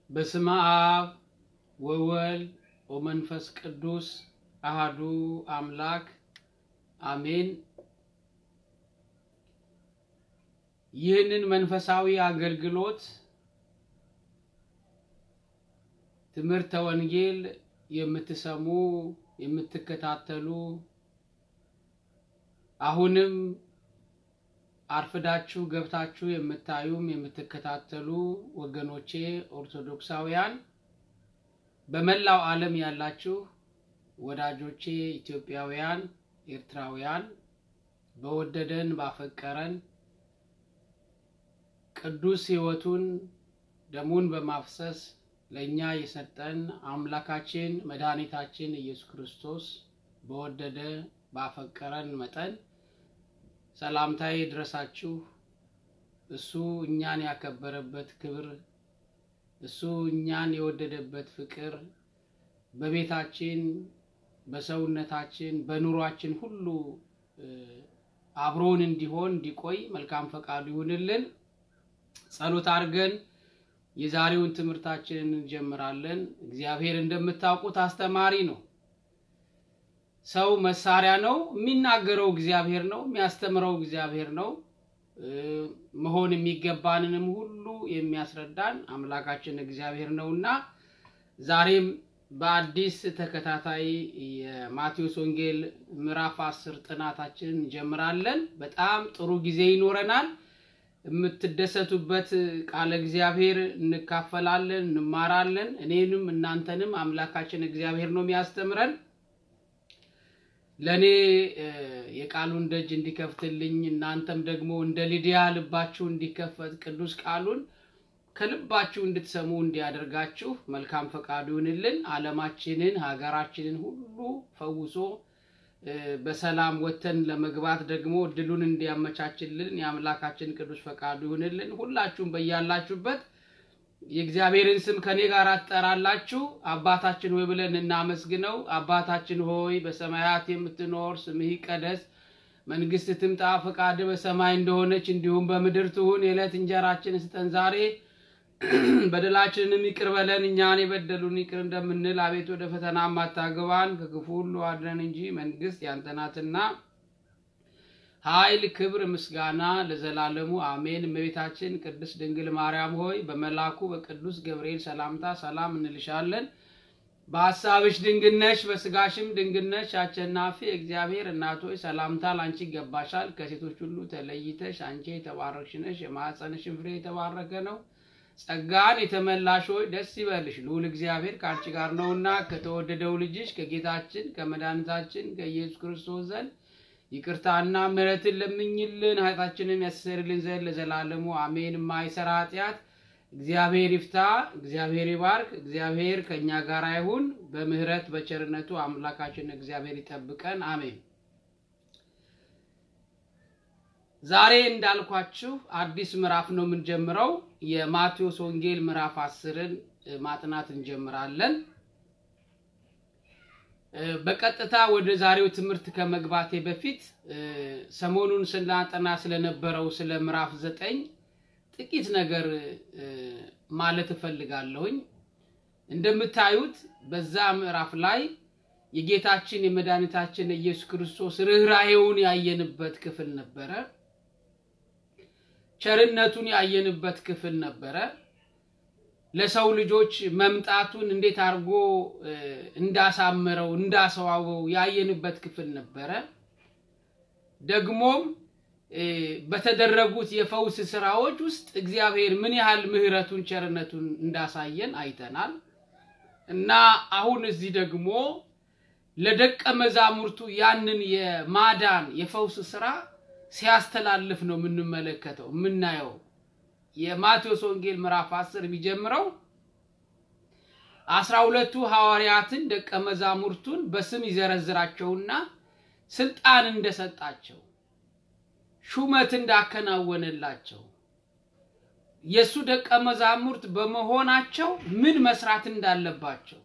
በስመ አብ ወወልድ ወመንፈስ ቅዱስ አሃዱ አምላክ አሜን። ይህንን መንፈሳዊ አገልግሎት ትምህርተ ወንጌል የምትሰሙ የምትከታተሉ አሁንም አርፍዳችሁ ገብታችሁ የምታዩም የምትከታተሉ ወገኖቼ ኦርቶዶክሳውያን በመላው ዓለም ያላችሁ ወዳጆቼ ኢትዮጵያውያን፣ ኤርትራውያን በወደደን ባፈቀረን ቅዱስ ሕይወቱን ደሙን በማፍሰስ ለእኛ የሰጠን አምላካችን መድኃኒታችን ኢየሱስ ክርስቶስ በወደደ ባፈቀረን መጠን ሰላምታዬ ድረሳችሁ። እሱ እኛን ያከበረበት ክብር፣ እሱ እኛን የወደደበት ፍቅር በቤታችን፣ በሰውነታችን፣ በኑሯችን ሁሉ አብሮን እንዲሆን እንዲቆይ መልካም ፈቃዱ ይሁንልን። ጸሎት አድርገን የዛሬውን ትምህርታችንን እንጀምራለን። እግዚአብሔር እንደምታውቁት አስተማሪ ነው። ሰው መሳሪያ ነው። የሚናገረው እግዚአብሔር ነው። የሚያስተምረው እግዚአብሔር ነው። መሆን የሚገባንንም ሁሉ የሚያስረዳን አምላካችን እግዚአብሔር ነው እና ዛሬም በአዲስ ተከታታይ የማቴዎስ ወንጌል ምዕራፍ አስር ጥናታችንን እንጀምራለን። በጣም ጥሩ ጊዜ ይኖረናል። የምትደሰቱበት ቃለ እግዚአብሔር እንካፈላለን፣ እንማራለን። እኔንም እናንተንም አምላካችን እግዚአብሔር ነው የሚያስተምረን። ለእኔ የቃሉን ደጅ እንዲከፍትልኝ እናንተም ደግሞ እንደ ሊዲያ ልባችሁ እንዲከፈት ቅዱስ ቃሉን ከልባችሁ እንድትሰሙ እንዲያደርጋችሁ መልካም ፈቃዱ ይሁንልን። ዓለማችንን ሀገራችንን ሁሉ ፈውሶ በሰላም ወተን ለመግባት ደግሞ እድሉን እንዲያመቻችልን የአምላካችን ቅዱስ ፈቃዱ ይሁንልን። ሁላችሁም በያላችሁበት የእግዚአብሔርን ስም ከኔ ጋር አትጠራላችሁ። አባታችን ሆይ ብለን እናመስግነው። አባታችን ሆይ በሰማያት የምትኖር ስምህ ይቀደስ፣ መንግስት ትምጣ፣ ፈቃድ በሰማይ እንደሆነች እንዲሁም በምድር ትሁን። የዕለት እንጀራችን ስጠን ዛሬ፣ በደላችንንም ይቅር በለን እኛን የበደሉን ይቅር እንደምንል፣ አቤት ወደ ፈተና አታግባን ከክፉ ሁሉ አድነን እንጂ መንግስት ያንተ ናትና ኃይል፣ ክብር፣ ምስጋና ለዘላለሙ አሜን። እመቤታችን ቅድስት ድንግል ማርያም ሆይ በመልአኩ በቅዱስ ገብርኤል ሰላምታ ሰላም እንልሻለን። በሀሳብሽ ድንግል ነሽ፣ በስጋሽም ድንግል ነሽ። አሸናፊ እግዚአብሔር እናት ሆይ ሰላምታ ላንቺ ይገባሻል። ከሴቶች ሁሉ ተለይተሽ አንቺ የተባረክሽ ነሽ፣ የማኅፀንሽን ፍሬ የተባረከ ነው። ጸጋን የተመላሽ ሆይ ደስ ይበልሽ፣ ልዑል እግዚአብሔር ከአንቺ ጋር ነውና ከተወደደው ልጅሽ ከጌታችን ከመድኃኒታችን ከኢየሱስ ክርስቶስ ዘንድ ይቅርታና ምሕረትን ለምኝልን ኃጢአታችንን ያስተሰርይልን ዘንድ ለዘላለሙ አሜን። የማይሰራ ኃጢአት እግዚአብሔር ይፍታ። እግዚአብሔር ይባርክ። እግዚአብሔር ከእኛ ጋር ይሁን። በምሕረት በቸርነቱ አምላካችን እግዚአብሔር ይጠብቀን። አሜን። ዛሬ እንዳልኳችሁ አዲስ ምዕራፍ ነው የምንጀምረው። የማቴዎስ ወንጌል ምዕራፍ አስርን ማጥናት እንጀምራለን። በቀጥታ ወደ ዛሬው ትምህርት ከመግባቴ በፊት ሰሞኑን ስናጠና ስለነበረው ስለ ምዕራፍ ዘጠኝ ጥቂት ነገር ማለት እፈልጋለሁኝ። እንደምታዩት በዛ ምዕራፍ ላይ የጌታችን የመድኃኒታችን ኢየሱስ ክርስቶስ ርኅራኄውን ያየንበት ክፍል ነበረ። ቸርነቱን ያየንበት ክፍል ነበረ። ለሰው ልጆች መምጣቱን እንዴት አድርጎ እንዳሳመረው እንዳሰዋበው ያየንበት ክፍል ነበረ። ደግሞም በተደረጉት የፈውስ ስራዎች ውስጥ እግዚአብሔር ምን ያህል ምሕረቱን ቸርነቱን እንዳሳየን አይተናል እና አሁን እዚህ ደግሞ ለደቀ መዛሙርቱ ያንን የማዳን የፈውስ ስራ ሲያስተላልፍ ነው የምንመለከተው የምናየው። የማቴዎስ ወንጌል ምዕራፍ አስር የሚጀምረው አስራ ሁለቱ ሐዋርያትን ደቀ መዛሙርቱን በስም ይዘረዝራቸውና ስልጣን እንደሰጣቸው ሹመት እንዳከናወነላቸው የእሱ ደቀ መዛሙርት በመሆናቸው ምን መስራት እንዳለባቸው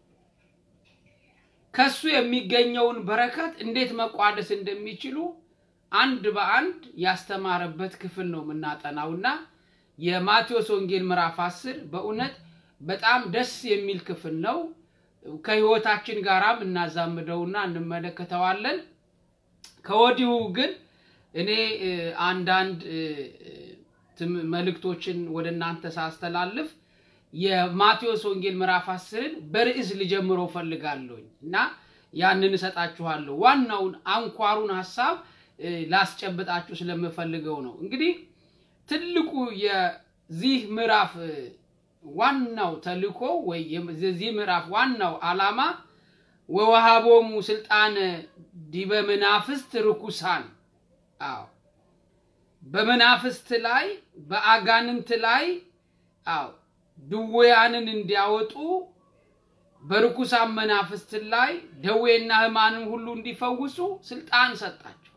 ከሱ የሚገኘውን በረከት እንዴት መቋደስ እንደሚችሉ አንድ በአንድ ያስተማረበት ክፍል ነው የምናጠናውና የማቴዎስ ወንጌል ምዕራፍ አስር በእውነት በጣም ደስ የሚል ክፍል ነው። ከህይወታችን ጋራም እናዛምደውና እንመለከተዋለን። ከወዲሁ ግን እኔ እ፣ አንዳንድ እ፣ ትም- መልእክቶችን ወደ እናንተ ሳስተላልፍ የማቴዎስ ወንጌል ምዕራፍ አስርን በርዕስ ልጀምረው ፈልጋለሁኝ እና ያንን እሰጣችኋለሁ። ዋናውን አንኳሩን ሀሳብ እ፣ ላስጨብጣችሁ ስለምፈልገው ነው። እንግዲህ ትልቁ የዚህ ምዕራፍ እ፣ ዋናው ተልእኮ ወይ የዚህ ምዕራፍ ዋናው ዓላማ ወወሃቦሙ ስልጣነ ዲበ መናፍስት ርኩሳን አዎ በመናፍስት ላይ በአጋንንት ላይ አዎ ድውያንን እንዲያወጡ በርኩሳን መናፍስት ላይ ደዌና ሕማንን ሁሉ እንዲፈውሱ ስልጣን ሰጣቸው።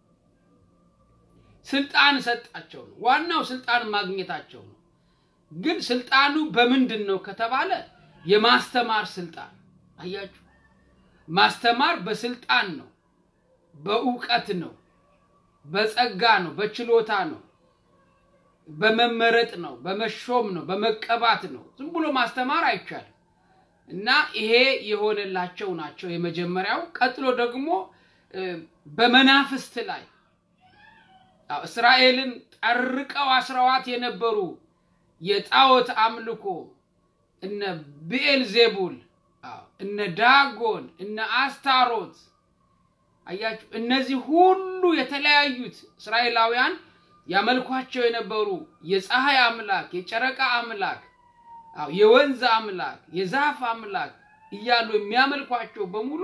ስልጣን ሰጣቸው ነው ዋናው ስልጣን ማግኘታቸው ነው። ግን ስልጣኑ በምንድን ነው ከተባለ የማስተማር ስልጣን አያችሁ። ማስተማር በስልጣን ነው፣ በእውቀት ነው፣ በጸጋ ነው፣ በችሎታ ነው፣ በመመረጥ ነው፣ በመሾም ነው፣ በመቀባት ነው። ዝም ብሎ ማስተማር አይቻልም። እና ይሄ የሆነላቸው ናቸው የመጀመሪያው። ቀጥሎ ደግሞ እ፣ በመናፍስት ላይ አዎ፣ እስራኤልን ጠርቀው አስረዋት የነበሩ የጣዖት አምልኮ እነ ብኤል ዜቡል አዎ፣ እነ ዳጎን እነ አስታሮት አያችሁ፣ እነዚህ ሁሉ የተለያዩት እስራኤላውያን ያመልኳቸው የነበሩ የፀሐይ አምላክ፣ የጨረቃ አምላክ፣ አዎ፣ የወንዝ አምላክ፣ የዛፍ አምላክ እያሉ የሚያመልኳቸው በሙሉ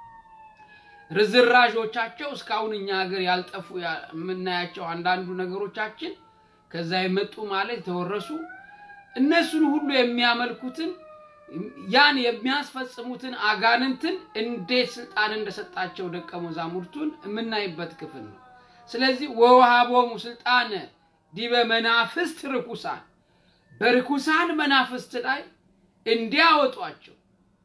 ርዝራዦቻቸው እስካሁን እኛ ሀገር ያልጠፉ ያ- የምናያቸው አንዳንዱ ነገሮቻችን ከዛ የመጡ ማለት የተወረሱ እነሱን ሁሉ የሚያመልኩትን ያን የሚያስፈጽሙትን አጋንንትን እንዴት ስልጣን እንደሰጣቸው ደቀ መዛሙርቱን የምናይበት ክፍል ነው። ስለዚህ ወውሃቦሙ ስልጣነ ዲበ መናፍስት ርኩሳን በርኩሳን መናፍስት ላይ እንዲያወጧቸው።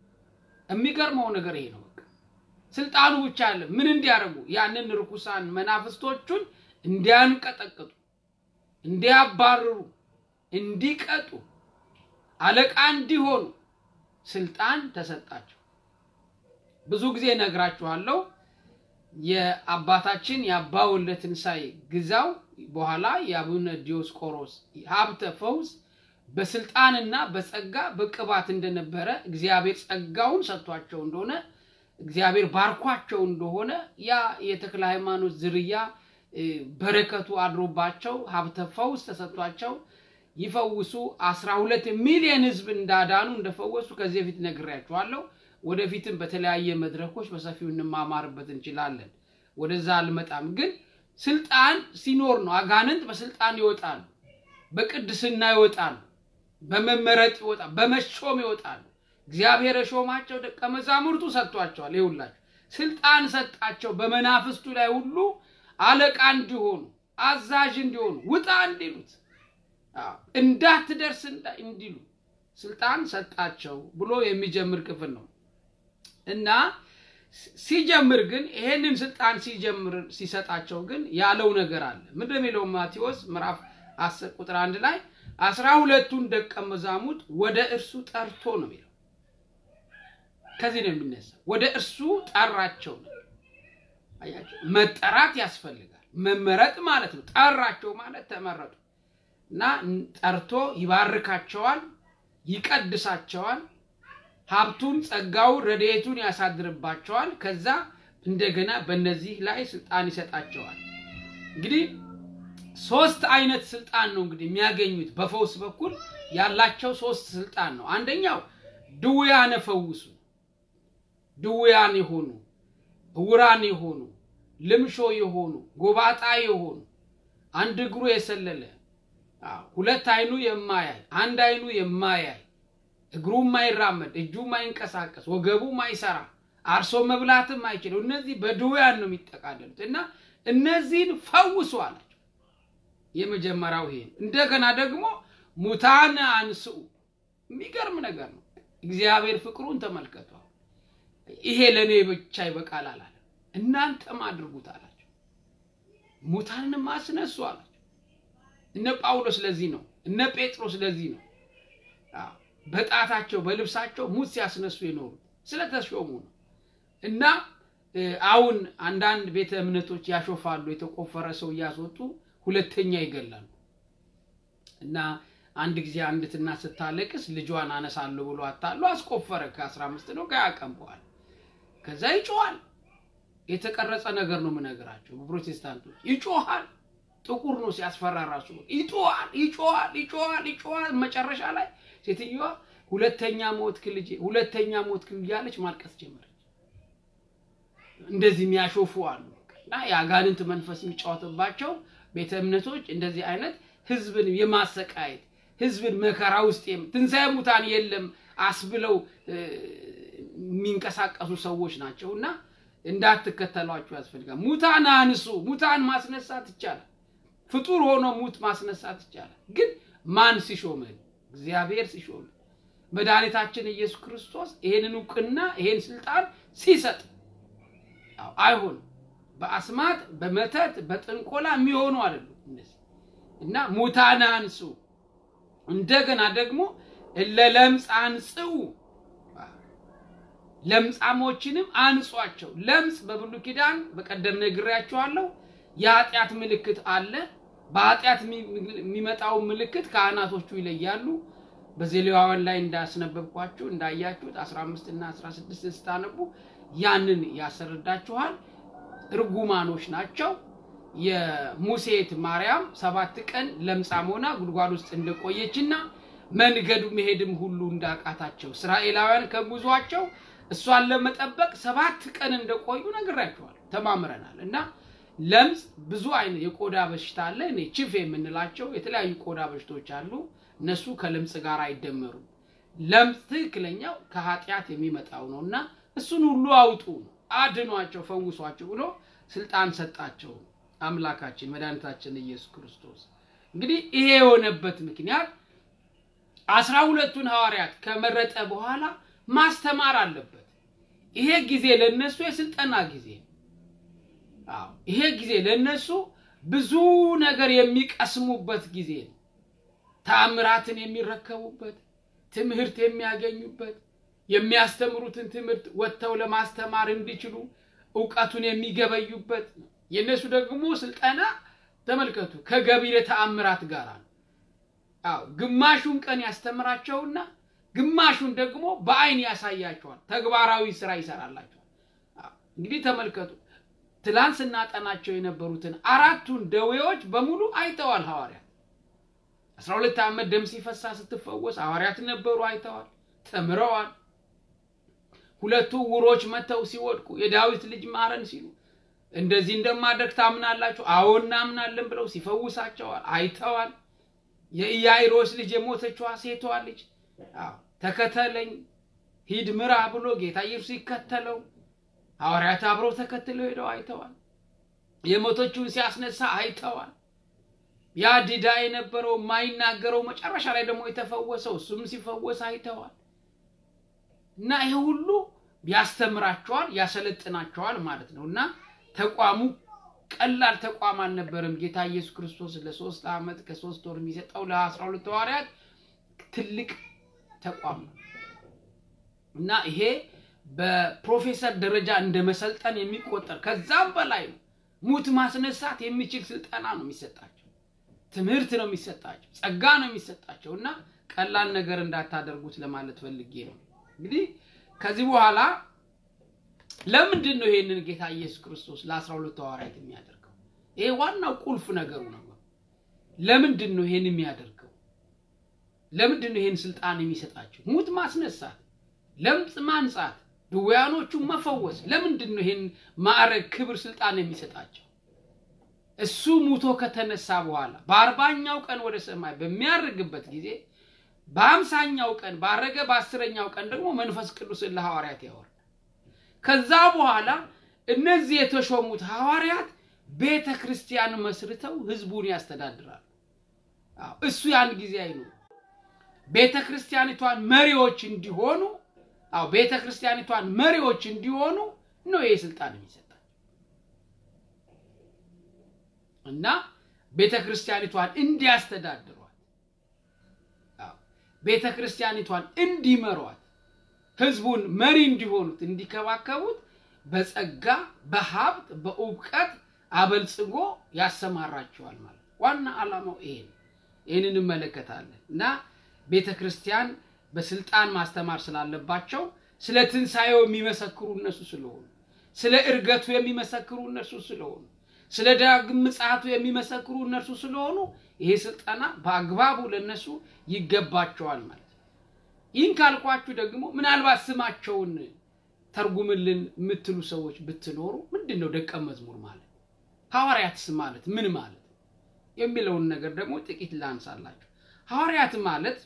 የሚገርመው ነገር ይሄ ነው። በቃ ስልጣኑ ብቻ አለ። ምን እንዲያደርጉ? ያንን ርኩሳን መናፍስቶቹን እንዲያንቀጠቅጡ፣ እንዲያባርሩ፣ እንዲቀጡ፣ አለቃ እንዲሆኑ ስልጣን ተሰጣቸው። ብዙ ጊዜ ነግራችኋለሁ። የአባታችን የአባ ወልደ ትንሣኤ ግዛው በኋላ የአቡነ ዲዮስቆሮስ ሀብተ ፈውስ በስልጣንና በጸጋ በቅባት እንደነበረ እግዚአብሔር ጸጋውን ሰጥቷቸው እንደሆነ እግዚአብሔር ባርኳቸው እንደሆነ ያ የተክለ ሃይማኖት ዝርያ እ፣ በረከቱ አድሮባቸው ሀብተ ፈውስ ተሰጥቷቸው ይፈውሱ አስራ ሁለት ሚሊዮን ህዝብ እንዳዳኑ እንደፈወሱ ከዚህ በፊት ነግሬያችኋለሁ። ወደፊትም በተለያየ መድረኮች በሰፊው እንማማርበት እንችላለን። ወደዛ አልመጣም። ግን ስልጣን ሲኖር ነው። አጋንንት በስልጣን ይወጣሉ፣ በቅድስና ይወጣሉ፣ በመመረጥ ይወጣሉ፣ በመሾም ይወጣሉ። እግዚአብሔር የሾማቸው ደቀ መዛሙርቱ ሰጥቷቸዋል። ይሁላቸው ስልጣን ሰጣቸው። በመናፍስቱ ላይ ሁሉ አለቃ እንዲሆኑ፣ አዛዥ እንዲሆኑ፣ ውጣ እንዲሉት አዎ፣ እንዳትደርስ እንዳ- እንዲሉ ስልጣን ሰጣቸው ብሎ የሚጀምር ክፍል ነው እና ሲ- ሲጀምር ግን ይሄንን ስልጣን ሲጀምር ሲሰጣቸው ግን ያለው ነገር አለ። ምንድን ነው የሚለው? ማቴዎስ ምዕራፍ 10 ቁጥር አንድ ላይ አስራ ሁለቱን ደቀ መዛሙርት ወደ እርሱ ጠርቶ ነው የሚለው። ከዚህ ነው የሚነሳው። ወደ እርሱ ጠራቸው ነው። አያቸው፣ መጠራት ያስፈልጋል። መመረጥ ማለት ነው። ጠራቸው ማለት ተመረጡ እና ጠርቶ ይባርካቸዋል፣ ይቀድሳቸዋል፣ ሀብቱን፣ ጸጋውን፣ ረድኤቱን ያሳድርባቸዋል። ከዛ እንደገና በእነዚህ ላይ ስልጣን ይሰጣቸዋል። እንግዲህ ሶስት አይነት ስልጣን ነው እንግዲህ የሚያገኙት በፈውስ በኩል ያላቸው ሶስት ስልጣን ነው። አንደኛው ድውያነ ፈውሱ፣ ድውያን የሆኑ እውራን የሆኑ ልምሾ የሆኑ ጎባጣ የሆኑ አንድ እግሩ የሰለለ አዎ፣ ሁለት አይኑ የማያይ አንድ አይኑ የማያይ እግሩ የማይራመድ እጁ የማይንቀሳቀስ ወገቡ የማይሰራ አርሶ መብላትም አይችለው እነዚህ በድውያን ነው የሚጠቃለሉት እና እነዚህን ፈውሱ አላቸው። የመጀመሪያው ይሄ ነው። እንደገና ደግሞ ሙታን አንስኡ። የሚገርም ነገር ነው። እግዚአብሔር ፍቅሩን ተመልከቷል። ይሄ ለእኔ ብቻ ይበቃል አላለም። እናንተም አድርጉት አላቸው። ሙታንንም አስነሱ አላቸው። እነ ጳውሎስ ለዚህ ነው፣ እነ ጴጥሮስ ለዚህ ነው። አዎ፣ በጣታቸው በልብሳቸው ሙት ሲያስነሱ የኖሩት ስለተሾሙ ነው። እና አሁን አንዳንድ ቤተ እምነቶች ያሾፋሉ። የተቆፈረ ሰው እያስወጡ ሁለተኛ ይገላሉ። እና አንድ ጊዜ አንዲት እናት ስታለቅስ ልጇን አነሳለሁ ብሎ አታሎ አስቆፈረ። ከአስራ አምስት ነው ከሀያ ቀን በኋላ ከዛ ይጮኋል። የተቀረጸ ነገር ነው የምነግራቸው። በፕሮቴስታንቶች ይጮሃል። ጥቁር ነው ሲያስፈራ ራሱ ይጮሃል፣ ይጮሃል፣ ይጮሃል፣ ይጮሃል። መጨረሻ ላይ ሴትዮዋ ሁለተኛ ሞትክ ልጄ፣ ሁለተኛ ሞትክ እያለች ማልቀስ ጀመረች። እንደዚህ የሚያሾፉ አሉ እና የአጋንንት መንፈስ የሚጫወትባቸው ቤተ እምነቶች እንደዚህ አይነት ህዝብን የማሰቃየት ህዝብን መከራ ውስጥ ትንሣኤ ሙታን የለም አስብለው የሚንቀሳቀሱ ሰዎች ናቸው እና እንዳትከተሏቸው ያስፈልጋል። ሙታን አንሱ። ሙታን ማስነሳት ይቻላል። ፍጡር ሆኖ ሙት ማስነሳት ይቻላል። ግን ማን ሲሾመን? እግዚአብሔር ሲሾመን። መድኃኒታችን ኢየሱስ ክርስቶስ ይሄንን እውቅና ይሄን ስልጣን ሲሰጥ አይሆንም። በአስማት በመተት በጥንቆላ የሚሆኑ አይደሉም እነዚህ እና ሙታን አንሱ። እንደገና ደግሞ ለለምጽ አንጽኡ ለምጻሞችንም አንጿቸው። ለምጽ በብሉይ ኪዳን በቀደም ነግሬያችኋለሁ፣ የኃጢአት ምልክት አለ። በኃጢአት የሚመጣው ምልክት ካህናቶቹ ይለያሉ። በዘሌዋውያን ላይ እንዳስነበብኳችሁ እንዳያችሁት 15 እና 16 ስታነቡ ያንን ያስረዳችኋል። እርጉማኖች ናቸው። የሙሴት ማርያም ሰባት ቀን ለምጻም ሆና ጉድጓድ ውስጥ እንደቆየችና መንገዱ መሄድም ሁሉ እንዳቃታቸው እስራኤላውያን ከጉዟቸው እሷን ለመጠበቅ ሰባት ቀን እንደቆዩ ነግራችኋል፣ ተማምረናል። እና ለምጽ ብዙ አይነት የቆዳ በሽታ አለ። እኔ ቺፍ የምንላቸው የተለያዩ ቆዳ በሽቶች አሉ። እነሱ ከለምጽ ጋር አይደመሩም። ለምጽ ትክክለኛው ከኃጢአት የሚመጣው ነው እና እሱን ሁሉ አውጡ፣ አድኗቸው፣ ፈውሷቸው ብሎ ስልጣን ሰጣቸው አምላካችን መድኃኒታችን ኢየሱስ ክርስቶስ። እንግዲህ ይሄ የሆነበት ምክንያት አስራ ሁለቱን ሐዋርያት ከመረጠ በኋላ ማስተማር አለበት። ይሄ ጊዜ ለነሱ የስልጠና ጊዜ ነው። አዎ ይሄ ጊዜ ለነሱ ብዙ ነገር የሚቀስሙበት ጊዜ ነው። ተአምራትን የሚረከቡበት፣ ትምህርት የሚያገኙበት፣ የሚያስተምሩትን ትምህርት ወጥተው ለማስተማር እንዲችሉ እውቀቱን የሚገበዩበት ነው። የእነሱ ደግሞ ስልጠና ተመልከቱ ከገቢረ ተአምራት ጋር ነው። አዎ ግማሹን ቀን ያስተምራቸውና ግማሹን ደግሞ በአይን ያሳያቸዋል። ተግባራዊ ስራ ይሰራላቸዋል። እንግዲህ ተመልከቱ ትላንት ስናጠናቸው የነበሩትን አራቱን ደዌዎች በሙሉ አይተዋል ሐዋርያት። አስራ ሁለት ዓመት ደም ሲፈሳ ስትፈወስ ሐዋርያት ነበሩ፣ አይተዋል፣ ተምረዋል። ሁለቱ ውሮች መጥተው ሲወድቁ የዳዊት ልጅ ማረን ሲሉ እንደዚህ እንደማደርግ ታምናላችሁ? አዎ እናምናለን ብለው ሲፈውሳቸዋል፣ አይተዋል። የኢያይሮስ ልጅ የሞተችዋ ሴቷ ልጅ አዎ ተከተለኝ ሂድ ምራ ብሎ ጌታ ኢየሱስ ሲከተለው ሐዋርያት አብረው ተከትለው ሄደው አይተዋል። የሞተችውን ሲያስነሳ አይተዋል። ያ ዲዳ የነበረው የማይናገረው መጨረሻ ላይ ደግሞ የተፈወሰው እሱም ሲፈወስ አይተዋል። እና ይሄ ሁሉ ያስተምራቸዋል፣ ያሰለጥናቸዋል ማለት ነው እና ተቋሙ ቀላል ተቋም አልነበረም። ጌታ ኢየሱስ ክርስቶስ ለሶስት ዓመት ከሶስት ወር የሚሰጠው ለአስራ ሁለት ሐዋርያት ትልቅ ተቋም ነው እና ይሄ በፕሮፌሰር ደረጃ እንደ መሰልጠን የሚቆጠር ከዛም በላይ ነው። ሙት ማስነሳት የሚችል ስልጠና ነው የሚሰጣቸው፣ ትምህርት ነው የሚሰጣቸው፣ ጸጋ ነው የሚሰጣቸው እና ቀላል ነገር እንዳታደርጉት ለማለት ፈልጌ ነው። እንግዲህ ከዚህ በኋላ ለምንድን ነው ይሄንን ጌታ ኢየሱስ ክርስቶስ ለአስራ ሁለቱ ሐዋርያት የሚያደርገው? ይሄ ዋናው ቁልፍ ነገሩ ነው። ለምንድን ነው ይሄን የሚያደርገው? ለምንድን ነው ይሄን ስልጣን የሚሰጣቸው? ሙት ማስነሳት፣ ለምጽ ማንጻት፣ ድውያኖቹን መፈወስ። ለምንድን ነው ይሄን ማዕረግ፣ ክብር፣ ስልጣን የሚሰጣቸው? እሱ ሙቶ ከተነሳ በኋላ በአርባኛው ቀን ወደ ሰማይ በሚያርግበት ጊዜ በአምሳኛው ቀን ባረገ በአስረኛው ቀን ደግሞ መንፈስ ቅዱስን ለሐዋርያት ያወርዳል። ከዛ በኋላ እነዚህ የተሾሙት ሐዋርያት ቤተ ክርስቲያን መስርተው ህዝቡን ያስተዳድራሉ። እሱ ያን ጊዜ አይኖር ቤተ ክርስቲያኒቷን መሪዎች እንዲሆኑ አዎ ቤተ ክርስቲያኒቷን መሪዎች እንዲሆኑ ነው ይህ ስልጣን የሚሰጣቸው እና ቤተ ክርስቲያኒቷን እንዲያስተዳድሯት ቤተ ክርስቲያኒቷን እንዲመሯት ህዝቡን መሪ እንዲሆኑት እንዲከባከቡት በጸጋ በሀብት በእውቀት አበልጽጎ ያሰማራቸዋል ማለት ዋና ዓላማው ይሄ ነው። ይህን እንመለከታለን እና ቤተ ክርስቲያን በስልጣን ማስተማር ስላለባቸው ስለ ትንሣኤው የሚመሰክሩ እነሱ ስለሆኑ፣ ስለ እርገቱ የሚመሰክሩ እነሱ ስለሆኑ፣ ስለ ዳግም ምጽአቱ የሚመሰክሩ እነርሱ ስለሆኑ ይሄ ስልጠና በአግባቡ ለነሱ ይገባቸዋል ማለት ነው። ይህን ካልኳችሁ ደግሞ ምናልባት ስማቸውን ተርጉምልን የምትሉ ሰዎች ብትኖሩ ምንድን ነው ደቀ መዝሙር ማለት ሐዋርያትስ ማለት ምን ማለት የሚለውን ነገር ደግሞ ጥቂት ላንሳላችሁ። ሐዋርያት ማለት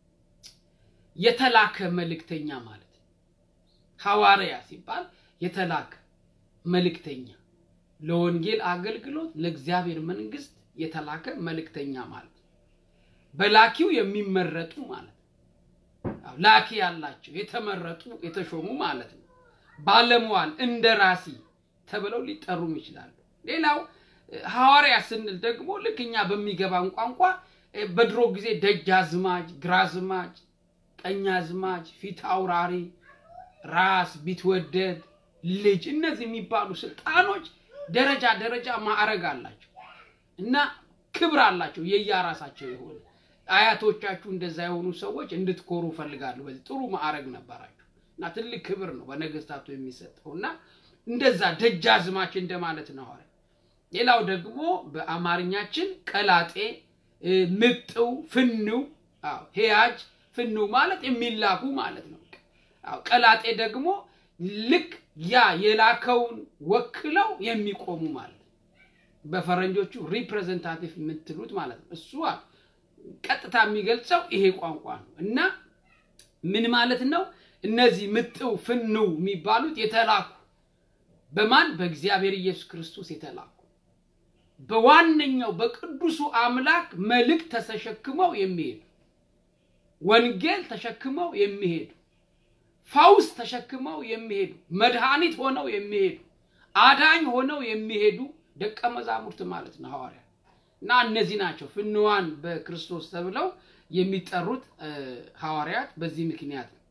የተላከ መልእክተኛ ማለት ነው። ሐዋርያ ሲባል የተላከ መልእክተኛ ለወንጌል አገልግሎት ለእግዚአብሔር መንግስት የተላከ መልእክተኛ ማለት ነው። በላኪው የሚመረጡ ማለት ነው። ላኪ ያላቸው የተመረጡ የተሾሙ ማለት ነው። ባለሟል እንደ ራሲ ተብለው ሊጠሩም ይችላሉ። ሌላው ሐዋርያ ስንል ደግሞ ልክ እኛ በሚገባን ቋንቋ በድሮ ጊዜ ደጃዝማች፣ ግራዝማች፣ ቀኛዝማች፣ ፊት አውራሪ፣ ራስ፣ ቢትወደድ፣ ልጅ እነዚህ የሚባሉ ስልጣኖች ደረጃ ደረጃ ማዕረግ አላቸው እና ክብር አላቸው የየራሳቸው የሆነ አያቶቻችሁ እንደዛ የሆኑ ሰዎች እንድትኮሩ እፈልጋለሁ። በዚህ ጥሩ ማዕረግ ነበራቸው እና ትልቅ ክብር ነው በነገስታቱ የሚሰጠው እና እንደዛ ደጃዝማች እንደማለት ነው ሐዋርያ። ሌላው ደግሞ በአማርኛችን ቀላጤ፣ ምጥው፣ ፍንው፣ ሄያጅ፣ ፍንው ማለት የሚላኩ ማለት ነው። ቀላጤ ደግሞ ልክ ያ የላከውን ወክለው የሚቆሙ ማለት ነው። በፈረንጆቹ ሪፕሬዘንታቲቭ የምትሉት ማለት ነው። እሱ ቀጥታ የሚገልጸው ይሄ ቋንቋ ነው እና ምን ማለት ነው? እነዚህ ምጥው ፍንው የሚባሉት የተላኩ በማን በእግዚአብሔር ኢየሱስ ክርስቶስ የተላኩ በዋነኛው በቅዱሱ አምላክ መልእክት ተሸክመው የሚሄዱ ወንጌል ተሸክመው የሚሄዱ ፈውስ ተሸክመው የሚሄዱ መድኃኒት ሆነው የሚሄዱ አዳኝ ሆነው የሚሄዱ ደቀ መዛሙርት ማለት ነው ሐዋርያ እና እነዚህ ናቸው ፍንዋን በክርስቶስ ተብለው የሚጠሩት ሐዋርያት በዚህ ምክንያት ነው።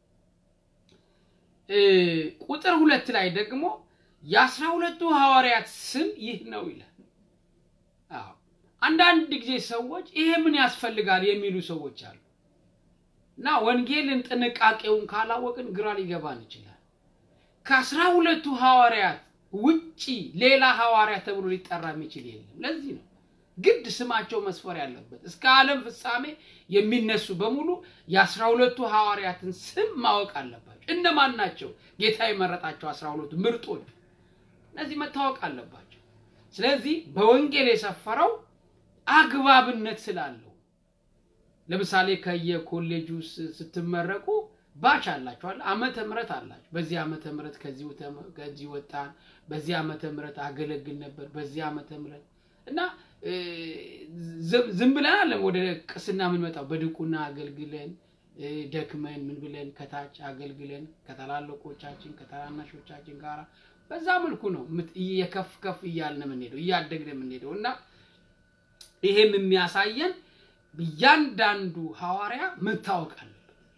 ቁጥር ሁለት ላይ ደግሞ የአስራ ሁለቱ ሐዋርያት ስም ይህ ነው ይላል። አዎ አንዳንድ ጊዜ ሰዎች ይሄ ምን ያስፈልጋል የሚሉ ሰዎች አሉ እና ወንጌልን ጥንቃቄውን ካላወቅን ግራ ሊገባን ይችላል። ከአስራ ሁለቱ ሐዋርያት ውጪ ሌላ ሐዋርያ ተብሎ ሊጠራ የሚችል የለም። ለዚህ ነው ግድ ስማቸው መስፈር ያለበት። እስከ ዓለም ፍጻሜ የሚነሱ በሙሉ የአስራ ሁለቱ ሐዋርያትን ስም ማወቅ አለባቸው። እነማን ናቸው? ጌታ የመረጣቸው አስራ ሁለቱ ምርጦች፣ እነዚህ መታወቅ አለባቸው። ስለዚህ በወንጌል የሰፈረው አግባብነት ስላለው ለምሳሌ ከየኮሌጁ ስትመረቁ ባች አላችኋል፣ ዓመተ ምሕረት አላችሁ። በዚህ ዓመተ ምሕረት ከዚህ ወጣን፣ በዚህ ዓመተ ምሕረት አገለግል ነበር፣ በዚህ ዓመተ ምሕረት እና ዝም ብለን አለም ወደ ቅስና የምንመጣው በድቁና አገልግለን ደክመን ምን ብለን ከታች አገልግለን ከታላላቆቻችን ከታናናሾቻችን ጋር በዛ መልኩ ነው እየከፍ ከፍ እያልን የምንሄደው እያደግን የምንሄደው እና ይሄም የሚያሳየን እያንዳንዱ ሐዋርያ መታወቅ አለበት።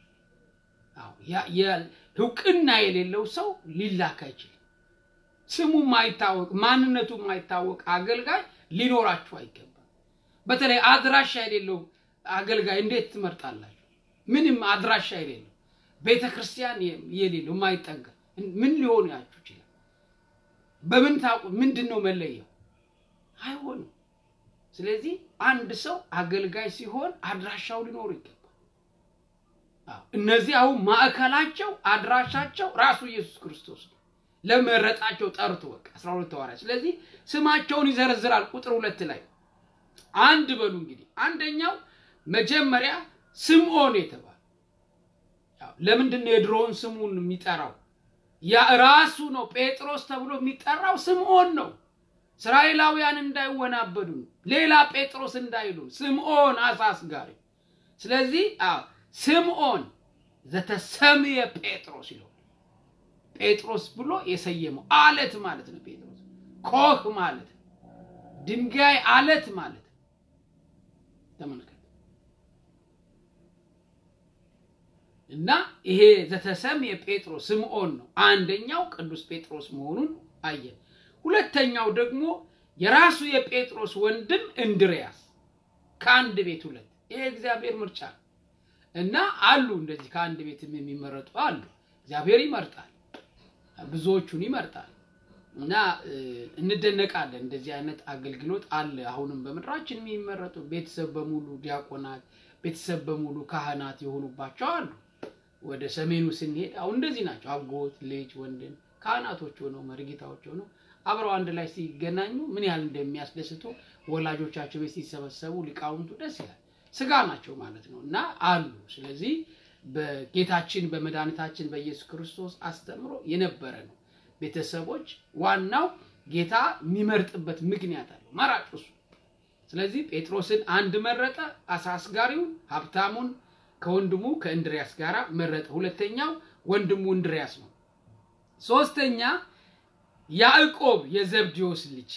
እውቅና የሌለው ሰው ሊላክ አይችልም። ስሙ ማይታወቅ ማንነቱ ማይታወቅ አገልጋይ ሊኖራችሁ አይገባም። በተለይ አድራሻ የሌለው አገልጋይ እንዴት ትመርጣላችሁ? ምንም አድራሻ የሌለው ቤተ ክርስቲያን የሌለው የማይጠጋ ምን ሊሆን ያችሁ ይችላል? በምን ታውቁ? ምንድን ነው መለየው? አይሆንም። ስለዚህ አንድ ሰው አገልጋይ ሲሆን አድራሻው ሊኖሩ ይገባል። እነዚህ አሁን ማዕከላቸው አድራሻቸው ራሱ ኢየሱስ ክርስቶስ ነው። ለመረጣቸው ጠርቶ በቃ አስራ ሁለት ሐዋርያት። ስለዚህ ስማቸውን ይዘረዝራል። ቁጥር ሁለት ላይ አንድ በሉ እንግዲህ አንደኛው መጀመሪያ ስምዖን የተባለ ለምንድን ነው የድሮውን ስሙን የሚጠራው? ያ ራሱ ነው ጴጥሮስ ተብሎ የሚጠራው ስምዖን ነው። እስራኤላውያን እንዳይወናበዱ ሌላ ጴጥሮስ እንዳይሉ ስምዖን አሳ አስጋሪ። ስለዚህ ስምዖን ዘተሰምየ ጴጥሮስ ይለው ጴጥሮስ ብሎ የሰየመው አለት ማለት ነው። ጴጥሮስ ኮህ ማለት ድንጋይ አለት ማለት ተመልከት። እና ይሄ ዘተሰምየ ጴጥሮስ ስምዖን ነው። አንደኛው ቅዱስ ጴጥሮስ መሆኑን አየን። ሁለተኛው ደግሞ የራሱ የጴጥሮስ ወንድም እንድርያስ ከአንድ ቤት ሁለት። ይሄ እግዚአብሔር ምርጫ ነው እና አሉ እንደዚህ ከአንድ ቤትም የሚመረጡ አሉ። እግዚአብሔር ይመርጣል፣ ብዙዎቹን ይመርጣል እና እንደነቃለን። እንደዚህ አይነት አገልግሎት አለ። አሁንም በምድራችን የሚመረጡ ቤተሰብ በሙሉ ዲያቆናት፣ ቤተሰብ በሙሉ ካህናት የሆኑባቸው አሉ። ወደ ሰሜኑ ስንሄድ አሁን እንደዚህ ናቸው። አጎት፣ ልጅ፣ ወንድም ካህናቶች ሆነው መርጌታዎች ሆነው አብረው አንድ ላይ ሲገናኙ ምን ያህል እንደሚያስደስቱ ወላጆቻቸው ቤት ሲሰበሰቡ ሊቃውንቱ ደስ ይላል። ስጋ ናቸው ማለት ነው እና አሉ። ስለዚህ በጌታችን በመድኃኒታችን በኢየሱስ ክርስቶስ አስተምሮ የነበረ ነው። ቤተሰቦች ዋናው ጌታ የሚመርጥበት ምክንያት አለው፣ መራጭ እሱ። ስለዚህ ጴጥሮስን አንድ መረጠ፣ አሳ አስጋሪውን ሀብታሙን ከወንድሙ ከእንድሪያስ ጋር መረጠ። ሁለተኛው ወንድሙ እንድሪያስ ነው። ሶስተኛ ያዕቆብ የዘብዴዎስ ልጅ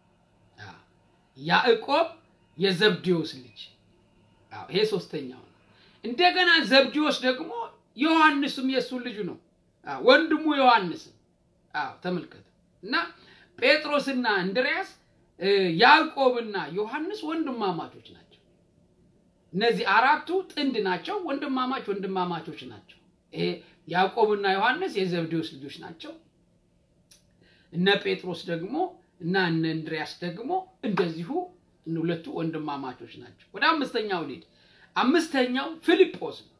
ያዕቆብ የዘብዴዎስ ልጅ ይሄ ሶስተኛው ነው። እንደገና ዘብዴዎስ ደግሞ ዮሐንስም የእሱ ልጁ ነው፣ ወንድሙ ዮሐንስም። አዎ ተመልከቱ። እና ጴጥሮስና እንድሪያስ ያዕቆብና ዮሐንስ ወንድማማቾች ናቸው። እነዚህ አራቱ ጥንድ ናቸው፣ ወንድማማች ወንድማማቾች ናቸው። ይሄ ያዕቆብና ዮሐንስ የዘብዴዎስ ልጆች ናቸው። እነ ጴጥሮስ ደግሞ እና እነ እንድሪያስ ደግሞ እንደዚሁ ሁለቱ ወንድማማቾች ናቸው። ወደ አምስተኛው ልሂድ። አምስተኛው ፊልጶስ ነው።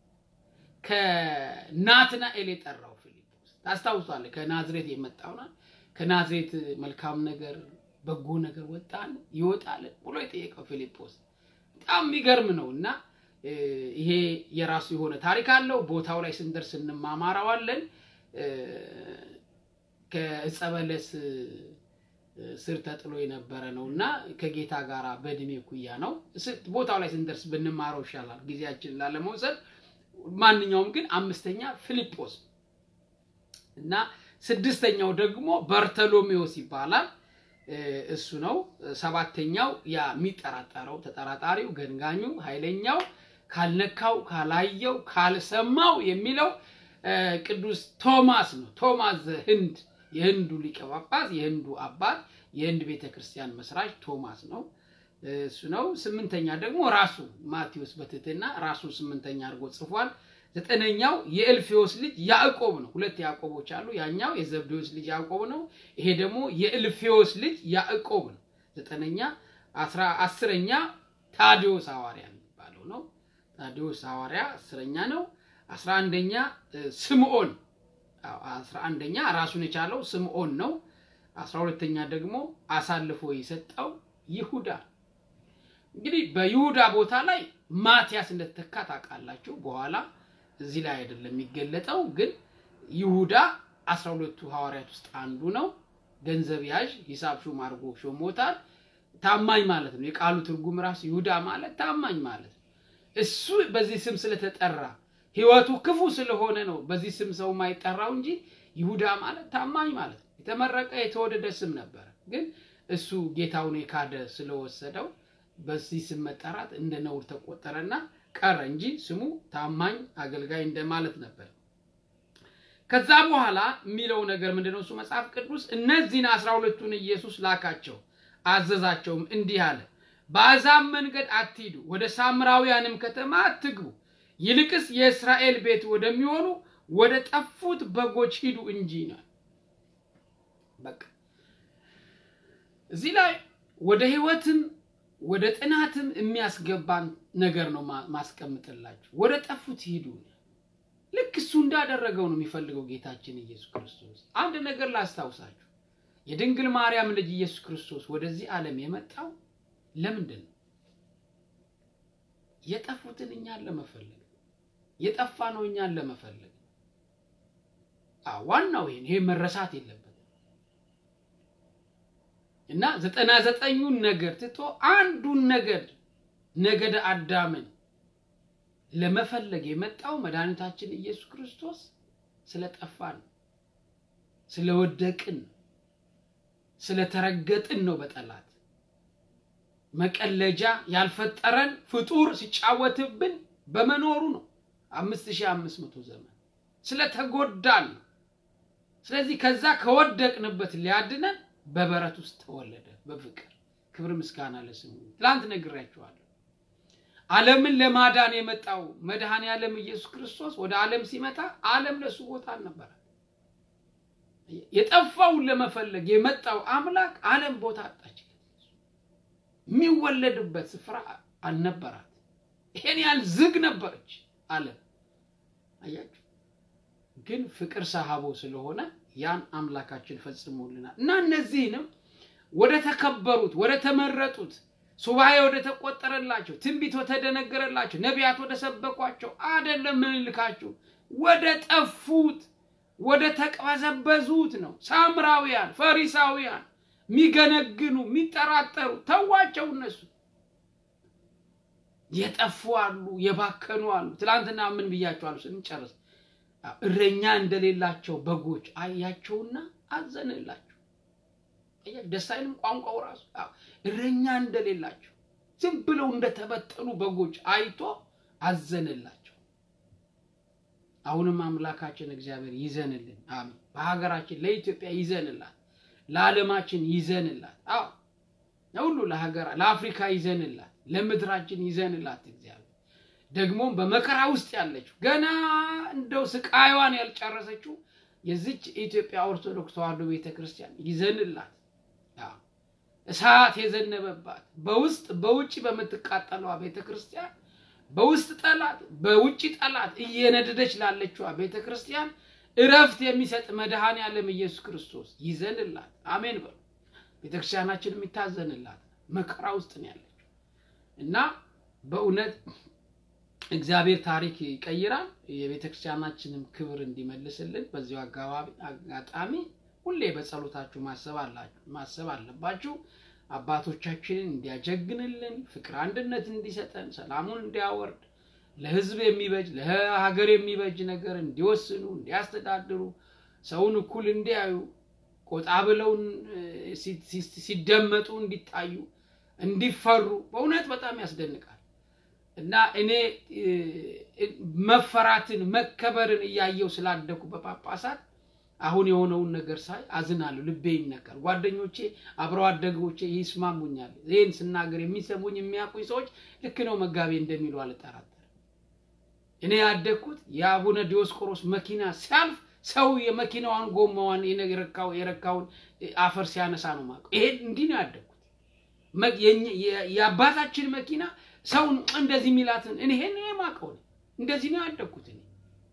ከናትናኤል የጠራው ፊልጶስ ታስታውሳለህ? ከናዝሬት የመጣውና ከናዝሬት መልካም ነገር በጎ ነገር ወጣን ይወጣል ብሎ የጠየቀው ፊልጶስ በጣም የሚገርም ነው እና ይሄ የራሱ የሆነ ታሪክ አለው። ቦታው ላይ ስንደርስ እንማማረዋለን። ከዕፀ በለስ ስር ተጥሎ የነበረ ነው እና ከጌታ ጋር በእድሜ ኩያ ነው። ቦታው ላይ ስንደርስ ብንማረው ይሻላል ጊዜያችንን ላለመውሰድ። ማንኛውም ግን አምስተኛ ፊልጶስ እና ስድስተኛው ደግሞ በርተሎሜዎስ ይባላል። እሱ ነው። ሰባተኛው ያ የሚጠራጠረው ተጠራጣሪው፣ ገንጋኙ፣ ኃይለኛው፣ ካልነካው፣ ካላየው፣ ካልሰማው የሚለው ቅዱስ ቶማስ ነው። ቶማስ ህንድ የህንዱ ሊቀ ጳጳስ የህንዱ አባት የህንድ ቤተ ክርስቲያን መስራች ቶማስ ነው። እሱ ነው። ስምንተኛ ደግሞ ራሱ ማቴዎስ በትህትና ራሱን ስምንተኛ አድርጎ ጽፏል። ዘጠነኛው የእልፌዎስ ልጅ ያዕቆብ ነው። ሁለት ያዕቆቦች አሉ። ያኛው የዘብዴዎስ ልጅ ያዕቆብ ነው። ይሄ ደግሞ የእልፌዎስ ልጅ ያዕቆብ ነው። ዘጠነኛ አስረኛ ታዲዮስ ሐዋርያ የሚባለው ነው። ታዲዮስ ሐዋርያ አስረኛ ነው። አስራ አንደኛ ስምዖን አስራ አንደኛ ራሱን የቻለው ስምዖን ነው። አስራ ሁለተኛ ደግሞ አሳልፎ የሰጠው ይሁዳ። እንግዲህ በይሁዳ ቦታ ላይ ማቲያስ እንደተተካ ታውቃላችሁ። በኋላ እዚህ ላይ አይደለም የሚገለጠው፣ ግን ይሁዳ አስራ ሁለቱ ሐዋርያት ውስጥ አንዱ ነው። ገንዘብ ያዥ ሂሳብ ሹም አድርጎ ሾሞታል። ታማኝ ማለት ነው። የቃሉ ትርጉም ራሱ ይሁዳ ማለት ታማኝ ማለት ነው። እሱ በዚህ ስም ስለተጠራ ህይወቱ ክፉ ስለሆነ ነው በዚህ ስም ሰው የማይጠራው እንጂ ይሁዳ ማለት ታማኝ ማለት ነው። የተመረቀ የተወደደ ስም ነበረ። ግን እሱ ጌታውን የካደ ስለወሰደው በዚህ ስም መጠራት እንደ ነውር ተቆጠረና ቀረ እንጂ ስሙ ታማኝ አገልጋይ እንደማለት ነበር። ከዛ በኋላ የሚለው ነገር ምንድነው? እሱ መጽሐፍ ቅዱስ እነዚህን አስራ ሁለቱን ኢየሱስ ላካቸው፣ አዘዛቸውም እንዲህ አለ፣ በአሕዛብ መንገድ አትሂዱ፣ ወደ ሳምራውያንም ከተማ አትግቡ ይልቅስ የእስራኤል ቤት ወደሚሆኑ ወደ ጠፉት በጎች ሂዱ እንጂ ነው። በቃ እዚህ ላይ ወደ ህይወትም ወደ ጥናትም የሚያስገባን ነገር ነው ማስቀምጥላችሁ። ወደ ጠፉት ሂዱ። ልክ እሱ እንዳደረገው ነው የሚፈልገው ጌታችን ኢየሱስ ክርስቶስ። አንድ ነገር ላስታውሳችሁ፣ የድንግል ማርያም ልጅ ኢየሱስ ክርስቶስ ወደዚህ ዓለም የመጣው ለምንድን ነው? የጠፉትን እኛን ለመፈለግ የጠፋ ነው እኛን ለመፈለግ። ዋናው ይሄን ይሄ መረሳት የለበትም እና ዘጠና ዘጠኙን ነገር ትቶ አንዱን ነገድ ነገደ አዳምን ለመፈለግ የመጣው መድኃኒታችን ኢየሱስ ክርስቶስ ስለጠፋን፣ ስለወደቅን፣ ስለተረገጥን ነው በጠላት መቀለጃ ያልፈጠረን ፍጡር ሲጫወትብን በመኖሩ ነው። አምስት ሺህ አምስት መቶ ዘመን ስለተጎዳን ነው። ስለዚህ ከዛ ከወደቅንበት ሊያድነን በበረት ውስጥ ተወለደ በፍቅር ክብር ምስጋና ለስሙ። ትላንት ነግሬያችኋለሁ። ዓለምን ለማዳን የመጣው መድኃኔ ዓለም ኢየሱስ ክርስቶስ ወደ ዓለም ሲመጣ ዓለም ለሱ ቦታ አልነበራት። የጠፋውን ለመፈለግ የመጣው አምላክ ዓለም ቦታ አጣች። የሚወለድበት ስፍራ አልነበራት። ይሄን ያህል ዝግ ነበረች ዓለም። አያችሁ፣ ግን ፍቅር ሰሃቦ ስለሆነ ያን አምላካችን ፈጽሞልናል እና እነዚህንም ወደ ተከበሩት ወደ ተመረጡት ሱባኤ ወደ ተቆጠረላቸው ትንቢት ወተደነገረላቸው ነቢያት ወደ ሰበኳቸው አይደለም ምንልካችሁ ወደ ጠፉት ወደ ተቅበዘበዙት ነው። ሳምራውያን፣ ፈሪሳውያን የሚገነግኑ የሚጠራጠሩ ተዋቸው። እነሱ የጠፉ አሉ፣ የባከኑ አሉ። ትናንትና ምን ብያቸዋለሁ ስንጨርስ እረኛ እንደሌላቸው በጎች አያቸውና አዘንላቸው። ደስ አይልም? ቋንቋው ራሱ እረኛ እንደሌላቸው ዝም ብለው እንደተበጠኑ በጎች አይቶ አዘንላቸው። አሁንም አምላካችን እግዚአብሔር ይዘንልን። አሜን። በሀገራችን ለኢትዮጵያ ይዘንላት፣ ለዓለማችን ይዘንላት። አዎ ሁሉ ለሀገራ ለአፍሪካ ይዘንላት፣ ለምድራችን ይዘንላት። እግዚአብሔር ደግሞም በመከራ ውስጥ ያለችው ገና እንደው ስቃይዋን ያልጨረሰችው የዚች ኢትዮጵያ ኦርቶዶክስ ተዋሕዶ ቤተክርስቲያን ይዘንላት። እሳት የዘነበባት በውስጥ በውጭ በምትቃጠለዋ ቤተክርስቲያን በውስጥ ጠላት በውጭ ጠላት እየነደደች ላለችዋ ቤተ ክርስቲያን እረፍት የሚሰጥ መድኃኔ ዓለም ኢየሱስ ክርስቶስ ይዘንላት። አሜን በሉ። ቤተ ክርስቲያናችን የሚታዘንላት መከራ ውስጥ ነው ያለችው እና በእውነት እግዚአብሔር ታሪክ ይቀይራል። የቤተ ክርስቲያናችንም ክብር እንዲመልስልን በዚሁ አጋጣሚ ሁሌ በጸሎታችሁ ማሰብ አለባችሁ። አባቶቻችንን እንዲያጀግንልን ፍቅር አንድነት እንዲሰጠን ሰላሙን እንዲያወርድ ለሕዝብ የሚበጅ ለሀገር የሚበጅ ነገር እንዲወስኑ እንዲያስተዳድሩ ሰውን እኩል እንዲያዩ ቆጣ ብለው ሲደመጡ እንዲታዩ እንዲፈሩ በእውነት በጣም ያስደንቃል እና እኔ መፈራትን መከበርን እያየው ስላደኩ በጳጳሳት አሁን የሆነውን ነገር ሳይ አዝናለሁ፣ ልቤ ይነካል። ጓደኞቼ አብረው አደጎቼ ይስማሙኛል። ይህን ስናገር የሚሰሙኝ የሚያውቁኝ ሰዎች ልክ ነው መጋቤ እንደሚሉ አልጠራጠርም። እኔ ያደግኩት የአቡነ ዲዮስቆሮስ መኪና ሲያልፍ ሰው የመኪናዋን ጎማዋን የረካው የረካውን አፈር ሲያነሳ ነው የማውቀው። ይሄ እንዲህ ነው ያደግኩት። የአባታችን መኪና ሰውን እንደዚህ የሚላትን እኔ ይሄን የማውቀው እንደዚህ ነው ያደግኩት እኔ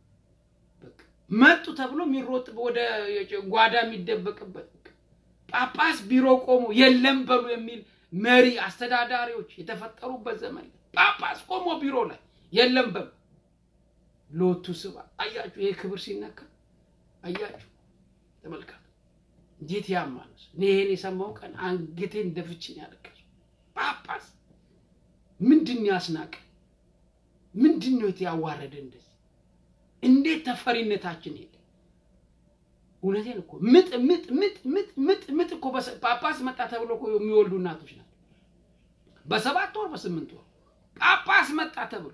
መጡ ተብሎ የሚሮጥ ወደ ጓዳ የሚደበቅበት ጳጳስ ቢሮ ቆሞ የለም በሉ የሚል መሪ አስተዳዳሪዎች የተፈጠሩበት ዘመን ጳጳስ ቆሞ ቢሮ ላይ የለም በሉ ሎቱ ስባ አያችሁ። ይሄ ክብር ሲነካ አያችሁ። ተመልከቱ እንዴት ያማነስ እኔ ይሄን የሰማው ቀን አንገቴን ደፍችን ያለቀሱ ጳጳስ ምንድን ያስናቀ ምንድን ነው ያዋረደ እንደዚህ እንዴት ተፈሪነታችን ሄደ? እውነቴን እኮ ምጥ ምጥ ምጥ ምጥ ምጥ ምጥ እኮ ጳጳስ መጣ ተብሎ እኮ የሚወልዱ እናቶች ናቸው። በሰባት ወር በስምንት ወር ጳጳስ መጣ ተብሎ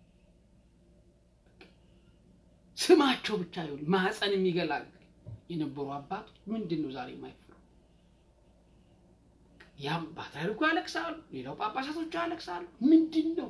ስማቸው ብቻ ይሁን ማህፀን የሚገላግል የነበሩ አባቶች ምንድን ነው ዛሬ የማይፈሩ? ያም ፓትርያርኩ ያለቅሳሉ፣ ሌላው ጳጳሳቶቹ ያለቅሳሉ። ምንድን ነው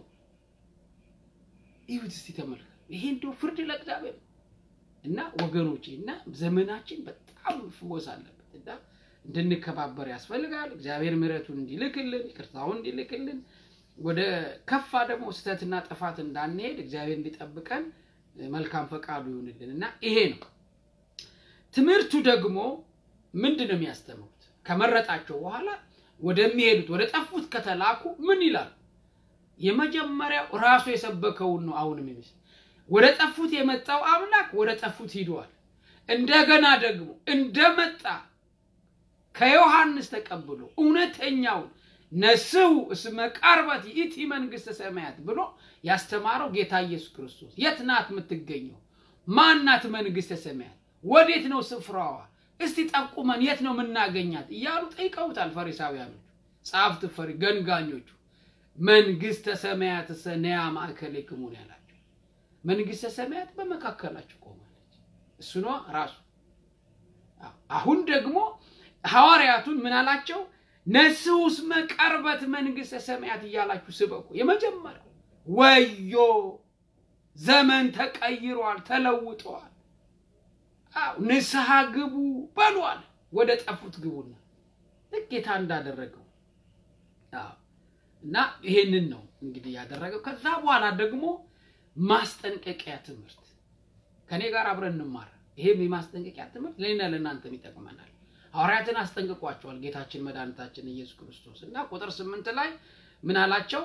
ይሁት እስቲ ተመልከ ይሄ እንደው ፍርድ ለእግዚአብሔር እና ወገኖቼ እና ዘመናችን በጣም ፍወስ አለበት እና እንድንከባበር ያስፈልጋል። እግዚአብሔር ምሕረቱን እንዲልክልን ይቅርታውን እንዲልክልን ወደ ከፋ ደግሞ ስህተትና ጥፋት እንዳንሄድ እግዚአብሔር እንዲጠብቀን መልካም ፈቃዱ ይሁንልን እና ይሄ ነው ትምህርቱ። ደግሞ ምንድን ነው የሚያስተምሩት? ከመረጣቸው በኋላ ወደሚሄዱት ወደ ጠፉት ከተላኩ ምን ይላሉ? የመጀመሪያው ራሱ የሰበከውን ነው አሁንም የሚስ ወደ ጠፉት የመጣው አምላክ ወደ ጠፉት ሂደዋል። እንደገና ደግሞ እንደመጣ ከዮሐንስ ተቀብሎ እውነተኛውን ነስሑ እስመ ቀርበት ይእቲ መንግሥተ ሰማያት ብሎ ያስተማረው ጌታ ኢየሱስ ክርስቶስ የት ናት የምትገኘው? ማናት መንግሥተ ሰማያት? ወዴት ነው ስፍራዋ? እስቲ ጠቁመን፣ የት ነው የምናገኛት? እያሉ ጠይቀውታል ፈሪሳውያኖቹ፣ ጸሐፍት ፈሪ ገንጋኞቹ። መንግሥተ ሰማያት ነያ ማእከሌክሙ ነው ያላቸው። መንግስተ ሰማያት በመካከላችሁ ቆማለች። እሱ ነዋ ራሱ። አሁን ደግሞ ሐዋርያቱን ምን አላቸው? ነስሑ እስመ ቀርበት መንግስተ ሰማያት እያላችሁ ስበኩ። የመጀመሪያው ወዮ ዘመን ተቀይሯል፣ ተለውጠዋል። አዎ ንስሐ ግቡ በሏል። ወደ ጠፉት ግቡና ልክ ጌታ እንዳደረገው አዎ። እና ይሄንን ነው እንግዲህ ያደረገው። ከዛ በኋላ ደግሞ ማስጠንቀቂያ ትምህርት ከኔ ጋር አብረን እንማር። ይሄም የማስጠንቀቂያ ትምህርት ለእኔና ለእናንተም ይጠቅመናል። ሐዋርያትን አስጠንቅቋቸዋል ጌታችን መድኃኒታችን ኢየሱስ ክርስቶስ እና ቁጥር ስምንት ላይ ምን አላቸው?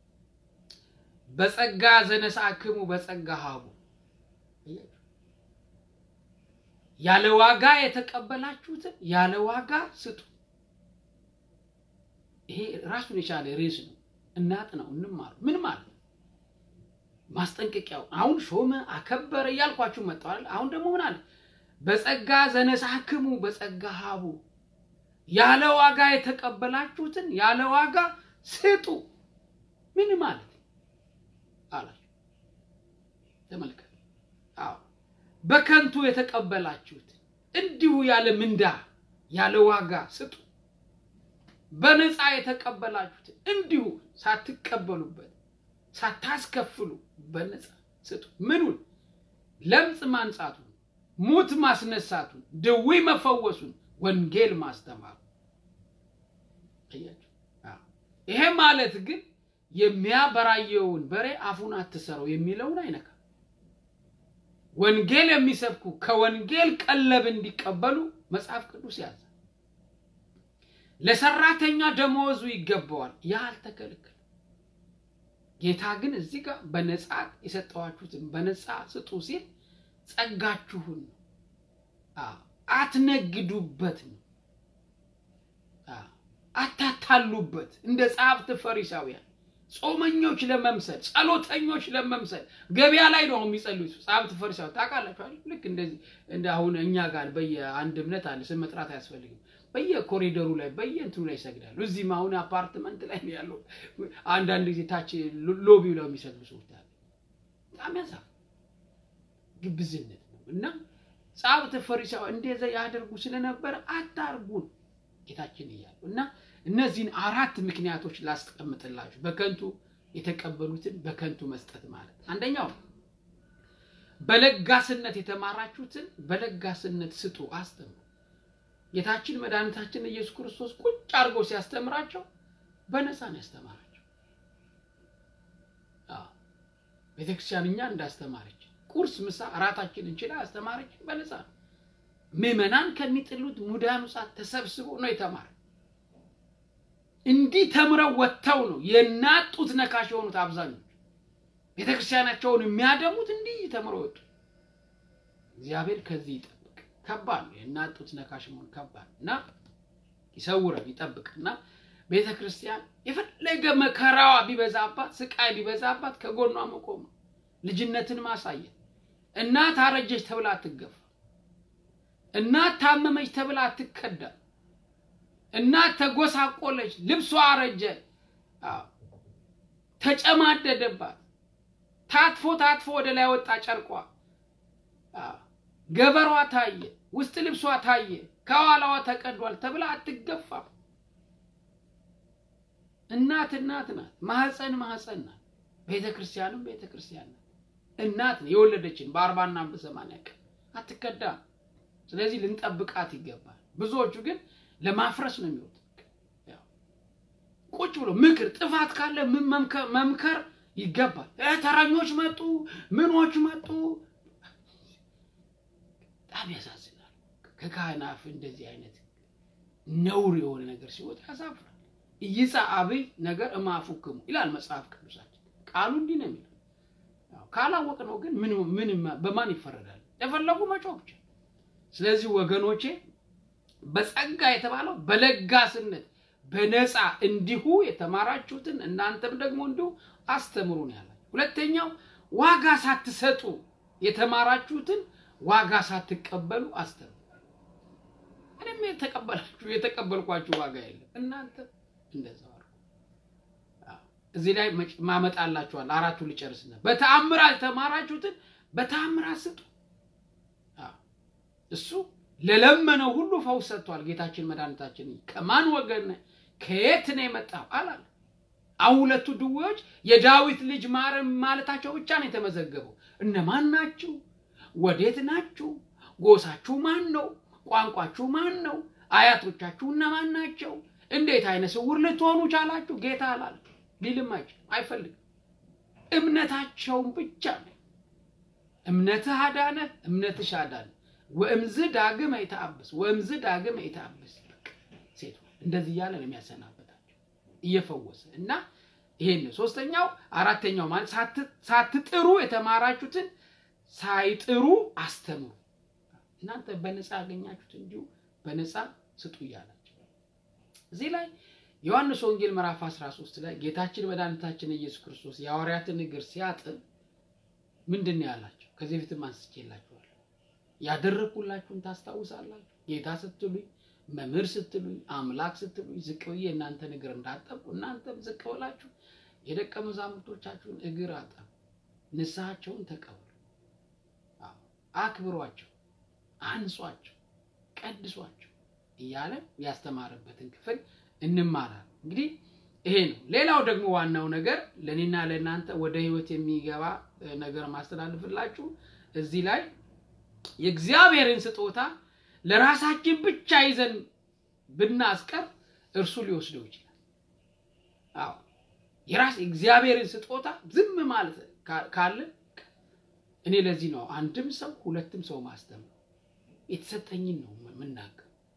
በጸጋ ዘነሳክሙ በጸጋ ሀቡ ያለ ዋጋ የተቀበላችሁትን ያለ ዋጋ ስጡ። ይሄ ራሱን የቻለ ርዕስ ነው። እናጥ ነው እንማሩ። ምን ማለት ነው? ማስጠንቀቂያው አሁን ሾመ አከበረ እያልኳችሁ መጥተዋል። አሁን ደግሞ ምን አለ? በጸጋ ዘነሳክሙ በጸጋ ሀቡ ያለ ዋጋ የተቀበላችሁትን ያለ ዋጋ ስጡ። ምን ማለት ነው አላችሁ? ተመልከቱ። አዎ በከንቱ የተቀበላችሁትን እንዲሁ ያለ ምንዳ ያለ ዋጋ ስጡ። በነፃ የተቀበላችሁትን እንዲሁ ሳትቀበሉበት ሳታስከፍሉ በነፃ ስጡ። ምኑን? ለምጽ ማንጻቱን፣ ሙት ማስነሳቱን፣ ድዊ መፈወሱን፣ ወንጌል ማስተማሩ። አያችሁ? ይሄ ማለት ግን የሚያበራየውን በሬ አፉን አትሰረው የሚለውን አይነካም። ወንጌል የሚሰብኩ ከወንጌል ቀለብ እንዲቀበሉ መጽሐፍ ቅዱስ ያዘ። ለሰራተኛ ደመወዙ ይገባዋል። ያ አልተከለከለም። ጌታ ግን እዚህ ጋር በነፃ የሰጠዋችሁትን በነፃ ስጡ ሲል ጸጋችሁን ነው። አትነግዱበት ነው። አታታሉበት። እንደ ጸሐፍት ፈሪሳውያን ጾመኞች ለመምሰል ጸሎተኞች ለመምሰል ገበያ ላይ ነው የሚጸልዩት። ጸሐፍት ፈሪሳውያን ታውቃላችሁ አይደል? ልክ እንደዚህ እንደ አሁን እኛ ጋር በየአንድ እምነት አለ፣ ስም መጥራት አያስፈልግም። በየኮሪደሩ ላይ በየእንትኑ ላይ ይሰግዳሉ። እዚህም አሁን አፓርትመንት ላይ ነው ያለው። አንዳንድ ጊዜ ታች ሎቢው ላይ የሚሰግዱ ሰዎች አሉ። በጣም ያሳፍ ግብዝነት ነው እና ጸሐፍት ፈሪሳውያን እንደዛ ያደርጉ ስለነበረ አታርጉን ጌታችን እያሉ እና እነዚህን አራት ምክንያቶች ላስቀምጥላችሁ። በከንቱ የተቀበሉትን በከንቱ መስጠት ማለት አንደኛው በለጋስነት የተማራችሁትን በለጋስነት ስጡ፣ አስተምሩ። ጌታችን መድኃኒታችን ኢየሱስ ክርስቶስ ቁጭ አድርጎ ሲያስተምራቸው በነፃ ነው ያስተማራቸው። ቤተክርስቲያን እኛ እንዳስተማረች ቁርስ፣ ምሳ፣ እራታችን እንችላ አስተማረች በነፃ ነው። ምዕመናን ከሚጥሉት ሙዳኑ ሰዓት ተሰብስቦ ነው የተማረ። እንዲህ ተምረው ወጥተው ነው የናጡት ነካሽ የሆኑት አብዛኞቹ ቤተክርስቲያናቸውን የሚያደሙት እንዲህ ተምረው ወጡ። እግዚአብሔር ከዚህ ይጠብቅ። ከባድ ነው የናጡት ነካሽ መሆን ከባድ እና ይሰውረን ይጠብቅ እና ቤተ ክርስቲያን የፈለገ መከራዋ ቢበዛባት ስቃይ ቢበዛባት ከጎኗ መቆም ነው። ልጅነትን ማሳየት። እናት አረጀች ተብላ አትገፋ። እናት ታመመች ተብላ አትከዳ። እናት ተጎሳቆለች፣ ልብሷ አረጀ፣ ተጨማደደባት፣ ታጥፎ ታጥፎ ወደ ላይ ወጣ ጨርቋ፣ ገበሯ ታየ፣ ውስጥ ልብሷ ታየ፣ ከኋላዋ ተቀዷል ተብላ አትገፋም። እናት እናት ናት። ማህፀን ማህፀን ናት። ቤተ ክርስቲያንም ቤተ ክርስቲያን ናት። እናት የወለደችን በአርባና በሰማንያ ቀን አትከዳም። ስለዚህ ልንጠብቃት ይገባል። ብዙዎቹ ግን ለማፍረስ ነው የሚወጡት። ቁጭ ብሎ ምክር ጥፋት ካለ መምከር ይገባል። ተረኞች መጡ፣ ምኖች መጡ። በጣም ያሳዝናል። ከካህን አፍ እንደዚህ አይነት ነውር የሆነ ነገር ሲወጣ ያሳፍራል። እይፃ አብይ ነገር እማፉክሙ ይላል መጽሐፍ ቅዱሳችን። ቃሉ እንዲህ ነው የሚለው። ካላወቅ ነው ግን ምን በማን ይፈረዳል? የፈለጉ መጮህ ብቻ። ስለዚህ ወገኖቼ በጸጋ የተባለው በለጋስነት በነፃ እንዲሁ የተማራችሁትን እናንተም ደግሞ እንዲሁ አስተምሩ ነው ያላችሁ። ሁለተኛው ዋጋ ሳትሰጡ የተማራችሁትን ዋጋ ሳትቀበሉ አስተምሩ። እኔም የተቀበላችሁ የተቀበልኳችሁ ዋጋ የለም እናንተ እንደዛው አድርጉ። እዚህ ላይ ማመጣላችኋል። አራቱ ልጨርስና በተአምራት የተማራችሁትን በተአምራት ስጡ። እሱ ለለመነው ሁሉ ፈውስ ሰጥቷል። ጌታችን መድኃኒታችን ከማን ወገን ከየት ነው የመጣው አላለ። አሁን ሁለቱ ድዌዎች የዳዊት ልጅ ማረም ማለታቸው ብቻ ነው የተመዘገበው። እነማን ናችሁ? ወዴት ናችሁ? ጎሳችሁ ማን ነው? ቋንቋችሁ ማን ነው? አያቶቻችሁ እነማን ናቸው? እንዴት አይነ ስውር ልትሆኑ ቻላችሁ? ጌታ አላለ። ሊልም አይችልም፣ አይፈልግም። እምነታቸውን ብቻ ነው። እምነትህ አዳነህ፣ እምነትሽ አዳነ። ወእምዝ ዳግም አይተአብስ ወእምዝ ዳግም አይተአብስ። ሴቱ እንደዚህ እያለ ነው የሚያሰናበታቸው እየፈወሰ እና ይሄን ነው ሶስተኛው። አራተኛው ማለት ሳትጥሩ የተማራችሁትን ሳይጥሩ አስተምሩ። እናንተ በነፃ ያገኛችሁት እንዲሁ በነፃ ስጡ እያላቸው እዚህ ላይ ዮሐንስ ወንጌል ምዕራፍ 13 ላይ ጌታችን መድኃኒታችን ኢየሱስ ክርስቶስ የሐዋርያትን እግር ሲያጥብ ምንድን ነው ያላቸው? ከዚህ በፊትም አንስቼላችኋለሁ። ያደረግኩላችሁን ታስታውሳላችሁ። ጌታ ስትሉኝ፣ መምህር ስትሉኝ፣ አምላክ ስትሉኝ ዝቅ ብዬ እናንተን እግር እንዳጠብኩ እናንተም ዝቅ ብላችሁ የደቀ መዛሙርቶቻችሁን እግር አጠቡ፣ ንስሐቸውን ተቀበሉ፣ አክብሯቸው፣ አንጿቸው፣ ቀድሷቸው እያለ ያስተማረበትን ክፍል እንማራለን። እንግዲህ ይሄ ነው። ሌላው ደግሞ ዋናው ነገር ለእኔና ለእናንተ ወደ ህይወት የሚገባ ነገር ማስተላልፍላችሁ እዚህ ላይ የእግዚአብሔርን ስጦታ ለራሳችን ብቻ ይዘን ብናስቀር እርሱ ሊወስደው ይችላል። አዎ የራስ እግዚአብሔርን ስጦታ ዝም ማለት ካለ እኔ ለዚህ ነው አንድም ሰው ሁለትም ሰው ማስተምር የተሰጠኝን ነው የምናገር።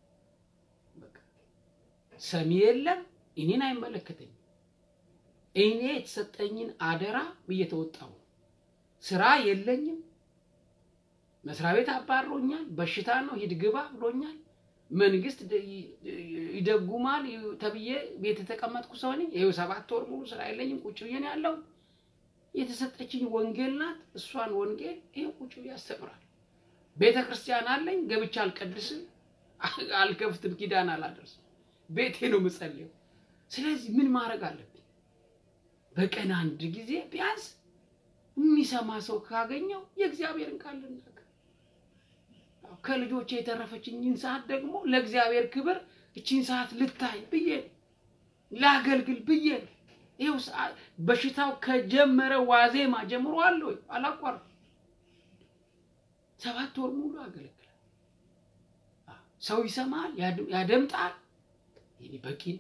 ሰሚ የለም፣ እኔን አይመለከተኝም። እኔ የተሰጠኝን አደራ እየተወጣሁ ነው። ስራ የለኝም። መስሪያ ቤት አባሮኛል። በሽታ ነው ሂድ ግባ ብሎኛል። መንግስት ይደጉማል ተብዬ ቤት የተቀመጥኩ ሰው ነኝ። ይኸው ሰባት ወር ሙሉ ስራ የለኝም። ቁጭ ብዬ ነው ያለው። የተሰጠችኝ ወንጌል ናት። እሷን ወንጌል ይሄ ቁጭ ብዬ ያስተምራል። ቤተ ክርስቲያን አለኝ። ገብቼ አልቀድስም፣ አልከፍትም፣ ኪዳን አላደርስም። ቤቴ ነው የምጸልየው። ስለዚህ ምን ማድረግ አለብኝ? በቀን አንድ ጊዜ ቢያንስ የሚሰማ ሰው ካገኘው የእግዚአብሔርን ቃል ልናገር። ከልጆቼ የተረፈችኝን ሰዓት ደግሞ ለእግዚአብሔር ክብር እቺን ሰዓት ልታይ ብዬ ላገልግል ብዬ ይኸው በሽታው ከጀመረ ዋዜማ ጀምሮ አለ ወይ አላቋርም። ሰባት ወር ሙሉ አገለግላል። ሰው ይሰማል፣ ያደምጣል። ይሄ በቂ ነው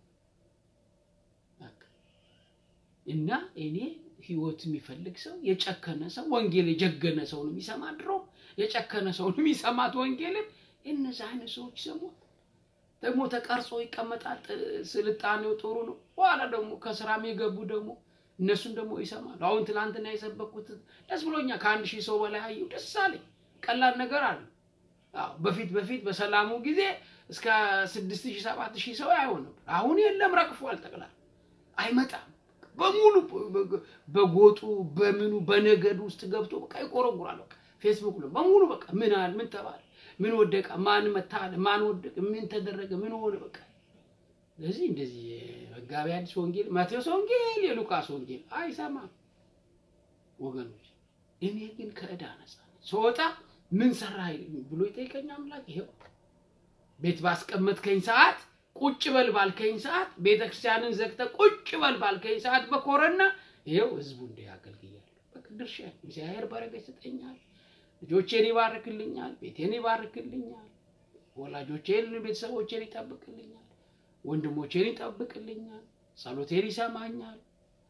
እና እኔ ህይወት የሚፈልግ ሰው የጨከነ ሰው ወንጌል የጀገነ ሰው ነው የሚሰማ። ድሮ የጨከነ ሰው ነው የሚሰማት ወንጌልን። እነዚህ አይነት ሰዎች ይሰሟል። ደግሞ ተቀርጾ ይቀመጣል። ስልጣኔው ጥሩ ነው። በኋላ ደግሞ ከስራም የገቡ ደግሞ እነሱን ደግሞ ይሰማሉ። አሁን ትናንትና የሰበኩት ደስ ብሎኛል። ከአንድ ሺህ ሰው በላይ አየሁ። ደስ አለኝ። ቀላል ነገር አለ። በፊት በፊት በሰላሙ ጊዜ እስከ ስድስት ሺህ ሰባት ሺህ ሰው አይሆን ነበር። አሁን የለም፣ ረግፏል። ጠቅላላ አይመጣም። በሙሉ በጎጡ በምኑ በነገዱ ውስጥ ገብቶ በቃ ይቆረጉራል። በቃ ፌስቡክ ነው በሙሉ በቃ ምን አለ ምን ተባለ ምን ወደቀ ማን መታለ ማን ወደቀ ምን ተደረገ ምን ሆነ በቃ ስለዚህ እንደዚህ መጋቢ አዲስ ወንጌል ማቴዎስ ወንጌል የሉቃስ ወንጌል አይሰማም ወገኖች እኔ ግን ከዕዳ ነጻ ስወጣ ምን ሰራ ብሎ ይጠይቀኝ አምላክ ይሄው ቤት ባስቀመጥከኝ ሰዓት ቁጭ በል ባልከኝ ሰዓት ቤተ ክርስቲያንን ዘግተ ቁጭ በል ባልከኝ ሰዓት በኮረና ይኸው ህዝቡ እንዲህ አገልግያለሁ። በቃ ድርሻ እግዚአብሔር በረከት ይሰጠኛል። ልጆቼን ይባርክልኛል፣ ቤቴን ይባርክልኛል፣ ወላጆቼን፣ ቤተሰቦቼን ይጠብቅልኛል፣ ወንድሞቼን ይጠብቅልኛል፣ ጸሎቴን ይሰማኛል፣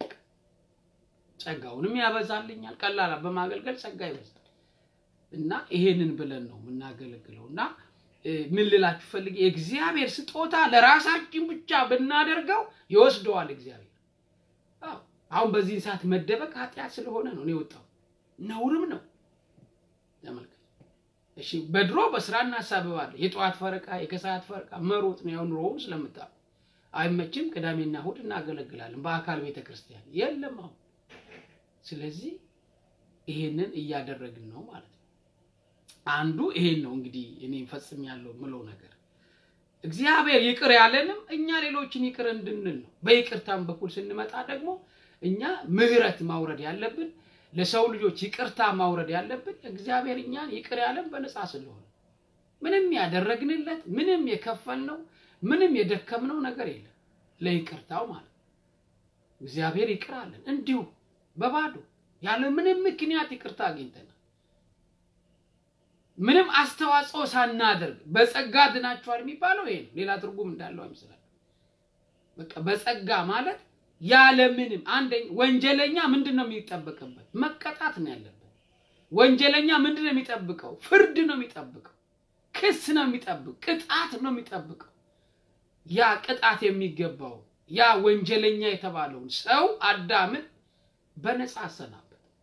ጸጋውንም ያበዛልኛል። ቀላል በማገልገል ጸጋ ይበዛል እና ይሄንን ብለን ነው የምናገለግለው እና ምን ልላችሁ ፈልጌ የእግዚአብሔር ስጦታ ለራሳችን ብቻ ብናደርገው ይወስደዋል እግዚአብሔር። አሁን በዚህን ሰዓት መደበቅ ኃጢአት ስለሆነ ነው እኔ የወጣው ነውርም ነው። ተመልከት እሺ። በድሮ በስራ እናሳብባለን። የጠዋት ፈረቃ፣ የከሰዓት ፈረቃ መሮጥ ነው። ያው ኑሮውም ስለምታውቁ አይመችም። ቅዳሜና እሑድ እናገለግላለን በአካል ቤተ ክርስቲያን የለም አሁን። ስለዚህ ይሄንን እያደረግን ነው ማለት ነው። አንዱ ይሄን ነው እንግዲህ እኔ ፈጽም ያለው ምለው ነገር እግዚአብሔር ይቅር ያለንም እኛ ሌሎችን ይቅር እንድንል ነው። በይቅርታም በኩል ስንመጣ ደግሞ እኛ ምህረት ማውረድ ያለብን ለሰው ልጆች ይቅርታ ማውረድ ያለብን እግዚአብሔር እኛን ይቅር ያለን በነፃ ስለሆነ ምንም ያደረግንለት ምንም የከፈልነው ምንም የደከምነው ነገር የለም ለይቅርታው ማለት ነው። እግዚአብሔር ይቅር አለን እንዲሁ በባዶ ያለ ምንም ምክንያት ይቅርታ አግኝተናል። ምንም አስተዋጽኦ ሳናደርግ በጸጋ ድናችኋል የሚባለው ይሄ ነው። ሌላ ትርጉም እንዳለው አይመስላል። በቃ በጸጋ ማለት ያለ ምንም አንደኛ ወንጀለኛ ምንድን ነው የሚጠበቅበት? መቀጣት ነው ያለበት። ወንጀለኛ ምንድን ነው የሚጠብቀው? ፍርድ ነው የሚጠብቀው። ክስ ነው የሚጠብቅ፣ ቅጣት ነው የሚጠብቀው። ያ ቅጣት የሚገባው ያ ወንጀለኛ የተባለውን ሰው አዳምን በነፃ አሰናበት።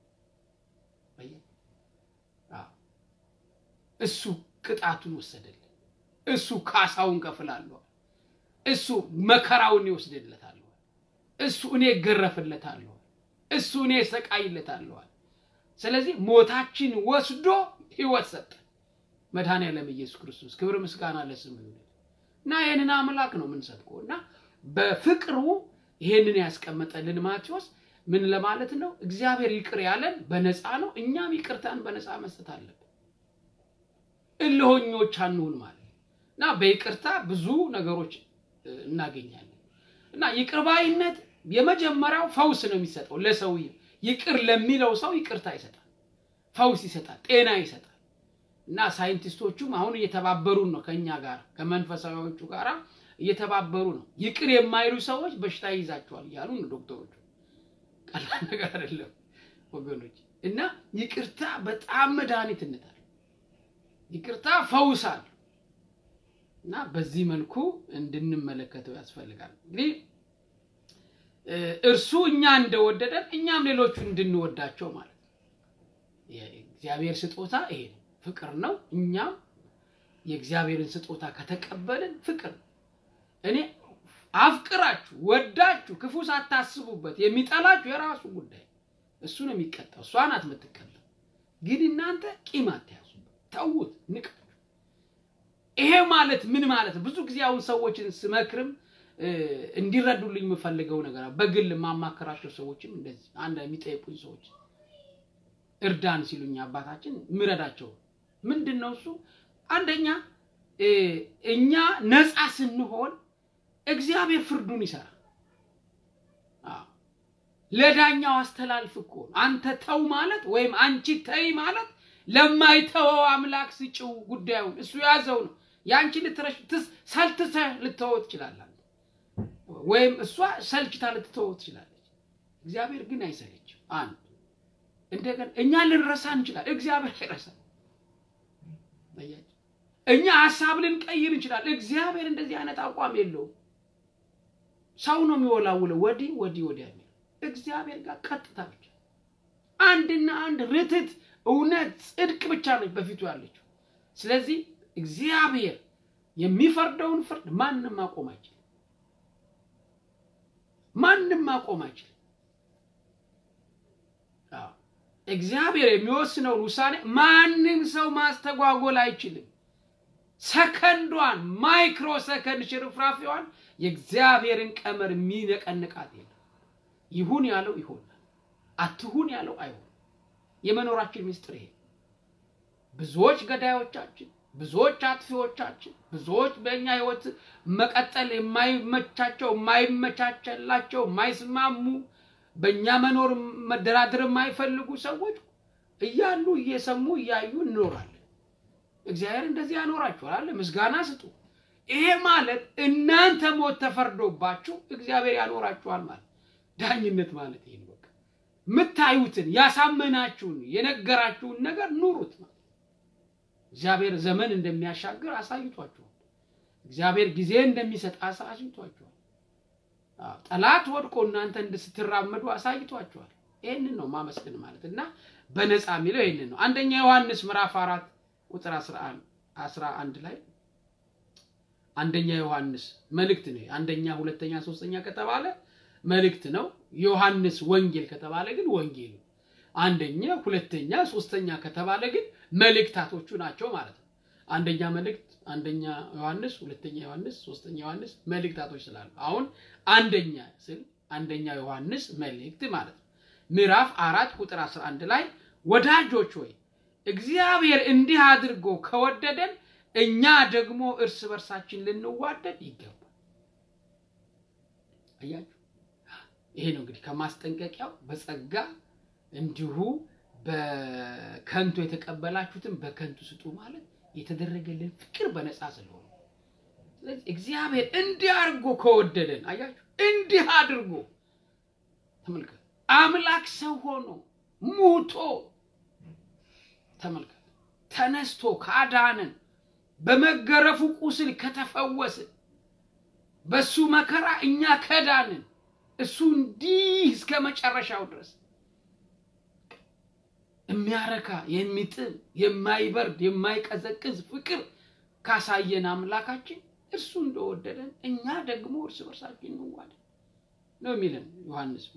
እሱ ቅጣቱን ወሰደልን። እሱ ካሳውን ከፍላለሁ። እሱ መከራውን ይወስድለታል። እሱ እኔ እገረፍለታለሁ። እሱ እኔ እሰቃይለታለሁ። ስለዚህ ሞታችን ወስዶ ህይወት ሰጠ። መድኃኔዓለም ኢየሱስ ክርስቶስ ክብር ምስጋና ለስሙ ይሁን እና ይህንን አምላክ ነው የምንሰብከው እና በፍቅሩ ይሄንን ያስቀመጠልን ማቴዎስ ምን ለማለት ነው? እግዚአብሔር ይቅር ያለን በነፃ ነው። እኛም ይቅርታን በነፃ መስጠት አለብን። እልሆኞች አንሁን ማለት እና በይቅርታ ብዙ ነገሮች እናገኛለን እና ይቅር ባይነት የመጀመሪያው ፈውስ ነው የሚሰጠው ለሰውዬው። ይቅር ለሚለው ሰው ይቅርታ ይሰጣል፣ ፈውስ ይሰጣል፣ ጤና ይሰጣል። እና ሳይንቲስቶቹም አሁን እየተባበሩን ነው ከኛ ጋር ከመንፈሳዊዎቹ ጋር እየተባበሩ ነው። ይቅር የማይሉ ሰዎች በሽታ ይይዛቸዋል እያሉ ነው ዶክተሮቹ። ቀላል ነገር አይደለም ወገኖች። እና ይቅርታ በጣም መድኃኒትነት አለ። ይቅርታ ፈውስ አለ። እና በዚህ መልኩ እንድንመለከተው ያስፈልጋል። እንግዲህ እርሱ እኛ እንደወደደን እኛም ሌሎቹ እንድንወዳቸው ማለት ነው። የእግዚአብሔር ስጦታ ይሄ ነው፣ ፍቅር ነው። እኛም የእግዚአብሔርን ስጦታ ከተቀበልን ፍቅር ነው። እኔ አፍቅራችሁ ወዳችሁ ክፉ ሳታስቡበት የሚጠላችሁ የራሱ ጉዳይ፣ እሱ ነው የሚቀጣው፣ እሷ ናት የምትቀጣው። ግን እናንተ ቂም አትያዙበት፣ ተዉት፣ ንቀቱ። ይሄ ማለት ምን ማለት ነው? ብዙ ጊዜ አሁን ሰዎችን ስመክርም እንዲረዱልኝ የምፈልገው ነገር በግል የማማከራቸው ሰዎችም እንደዚህ አንድ የሚጠይቁኝ ሰዎች እርዳን ሲሉኝ አባታችን ምረዳቸው ምንድን ነው እሱ አንደኛ እኛ ነፃ ስንሆን እግዚአብሔር ፍርዱን ይሰራል። ለዳኛው አስተላልፍ እኮ አንተ ተው ማለት ወይም አንቺ ተይ ማለት ለማይተወው አምላክ ስጭው ጉዳዩን እሱ ያዘው ነው። የአንቺ ልትረሽ ሰልትተህ ልትተወው ትችላለህ፣ ወይም እሷ ሰልችታ ልትተወው ትችላለች። እግዚአብሔር ግን አይሰለችም። አንድ እንደገና እኛ ልንረሳ እንችላለን፣ እግዚአብሔር አይረሳም። እኛ ሀሳብ ልንቀይር እንችላለን፣ እግዚአብሔር እንደዚህ አይነት አቋም የለውም። ሰው ነው የሚወላውለው ወዲህ ወዲህ ወዲያ የሚለው እግዚአብሔር ጋር ቀጥታ ብቻ አንድና አንድ ርትት እውነት ጽድቅ ብቻ ነች በፊቱ ያለችው። ስለዚህ እግዚአብሔር የሚፈርደውን ፍርድ ማንም ማቆም አይችልም። ማንም ማቆም አይችልም። እግዚአብሔር የሚወስነውን ውሳኔ ማንም ሰው ማስተጓጎል አይችልም። ሰከንዷን ማይክሮ ሰከንድ ሽርፍራፊዋን የእግዚአብሔርን ቀመር የሚነቀንቃት የለም። ይሁን ያለው ይሆናል፣ አትሁን ያለው አይሆንም። የመኖራችን ምስጢር ይሄ ብዙዎች ገዳዮቻችን፣ ብዙዎች አጥፊዎቻችን፣ ብዙዎች በእኛ ህይወት መቀጠል የማይመቻቸው የማይመቻቸላቸው የማይስማሙ በእኛ መኖር መደራደር የማይፈልጉ ሰዎች እያሉ እየሰሙ እያዩ እንኖራለን። እግዚአብሔር እንደዚህ ያኖራችኋል አለ። ምስጋና ስጡ። ይሄ ማለት እናንተ ሞት ተፈርዶባችሁ እግዚአብሔር ያኖራችኋል ማለት ዳኝነት ማለት ይሄ ነው። በቃ የምታዩትን ያሳመናችሁን የነገራችሁን ነገር ኑሩት ማለት እግዚአብሔር ዘመን እንደሚያሻግር አሳይቷችኋል። እግዚአብሔር ጊዜ እንደሚሰጥ አሳይቷችኋል። ጠላት ወድቆ እናንተ ስትራመዱ አሳይቷችኋል። ይህንን ነው ማመስገን ማለት እና በነፃ የሚለው ይህንን ነው። አንደኛ ዮሐንስ ምዕራፍ አራት ቁጥር አስራ አንድ ላይ አንደኛ ዮሐንስ መልእክት ነው። አንደኛ፣ ሁለተኛ፣ ሶስተኛ ከተባለ መልእክት ነው። ዮሐንስ ወንጌል ከተባለ ግን ወንጌል ነው። አንደኛ፣ ሁለተኛ፣ ሶስተኛ ከተባለ ግን መልእክታቶቹ ናቸው ማለት ነው። አንደኛ መልእክት፣ አንደኛ ዮሐንስ፣ ሁለተኛ ዮሐንስ፣ ሶስተኛ ዮሐንስ መልእክታቶች ስላሉ አሁን አንደኛ ስል አንደኛ ዮሐንስ መልእክት ማለት ነው። ምዕራፍ አራት ቁጥር 11 ላይ ወዳጆች ሆይ እግዚአብሔር እንዲህ አድርጎ ከወደደን እኛ ደግሞ እርስ በርሳችን ልንዋደድ ይገባል። አያችሁ፣ ይሄ ነው እንግዲህ ከማስጠንቀቂያው በጸጋ እንዲሁ በከንቱ የተቀበላችሁትን በከንቱ ስጡ ማለት የተደረገልን ፍቅር በነፃ ስለሆነ ስለዚህ እግዚአብሔር እንዲህ አድርጎ ከወደደን አያችሁ፣ እንዲህ አድርጎ ተመልከት፣ አምላክ ሰው ሆኖ ሙቶ ተመልከት፣ ተነስቶ ካዳንን፣ በመገረፉ ቁስል ከተፈወስን፣ በሱ መከራ እኛ ከዳንን፣ እሱ እንዲህ እስከ መጨረሻው ድረስ የሚያረካ የሚጥም የማይበርድ የማይቀዘቅዝ ፍቅር ካሳየን አምላካችን እርሱ እንደወደደን እኛ ደግሞ እርስ በርሳችን እንዋደድ ነው የሚለን ዮሐንስ።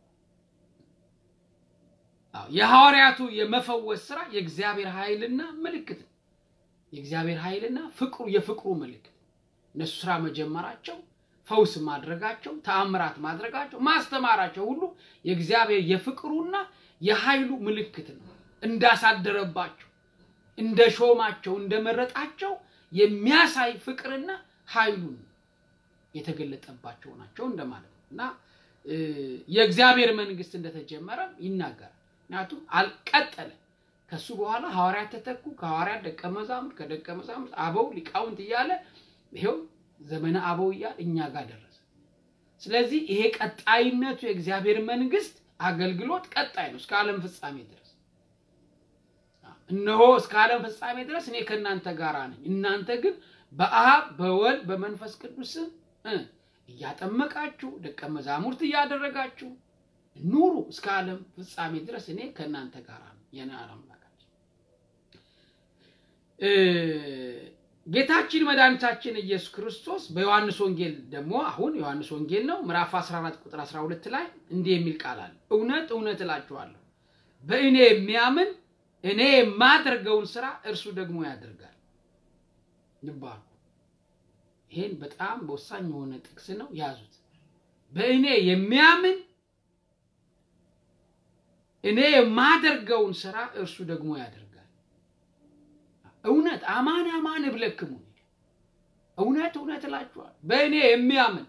የሐዋርያቱ የመፈወስ ስራ የእግዚአብሔር ኃይልና ምልክት ነው። የእግዚአብሔር ኃይልና ፍቅሩ የፍቅሩ ምልክት እነሱ ስራ መጀመራቸው፣ ፈውስ ማድረጋቸው፣ ተአምራት ማድረጋቸው፣ ማስተማራቸው ሁሉ የእግዚአብሔር የፍቅሩና የኃይሉ ምልክት ነው። እንዳሳደረባቸው፣ እንደ ሾማቸው፣ እንደመረጣቸው የሚያሳይ ፍቅርና ኃይሉን የተገለጠባቸው ናቸው እንደማለት ነው እና የእግዚአብሔር መንግስት እንደተጀመረ ይናገራል። ምክንያቱም አልቀጠለ። ከሱ በኋላ ሐዋርያት ተተኩ። ከሐዋርያት ደቀ መዛሙርት፣ ከደቀ መዛሙርት አበው ሊቃውንት እያለ ይሄው ዘመነ አበው እያለ እኛ ጋር ደረሰ። ስለዚህ ይሄ ቀጣይነቱ የእግዚአብሔር መንግስት አገልግሎት ቀጣይ ነው እስከ ዓለም ፍጻሜ ድረስ። እነሆ እስከ ዓለም ፍጻሜ ድረስ እኔ ከእናንተ ጋር ነኝ፣ እናንተ ግን በአብ በወልድ በመንፈስ ቅዱስ ስም እያጠመቃችሁ ደቀ መዛሙርት እያደረጋችሁ ኑሩ እስከ ዓለም ፍጻሜ ድረስ እኔ ከእናንተ ጋር ነኝ። የኔ አምላካችን ጌታችን መድኃኒታችን ኢየሱስ ክርስቶስ በዮሐንስ ወንጌል ደግሞ አሁን ዮሐንስ ወንጌል ነው ምዕራፍ 14 ቁጥር 12 ላይ እንዲህ የሚል ቃል አለ። እውነት እውነት እላችኋለሁ በእኔ የሚያምን እኔ የማደርገውን ስራ እርሱ ደግሞ ያደርጋል ይባሉ። ይሄን በጣም በወሳኝ የሆነ ጥቅስ ነው፣ ያዙት። በእኔ የሚያምን እኔ የማደርገውን ስራ እርሱ ደግሞ ያደርጋል። እውነት አማን አማን እብለክሙ እውነት እውነት እላችኋል በእኔ የሚያምን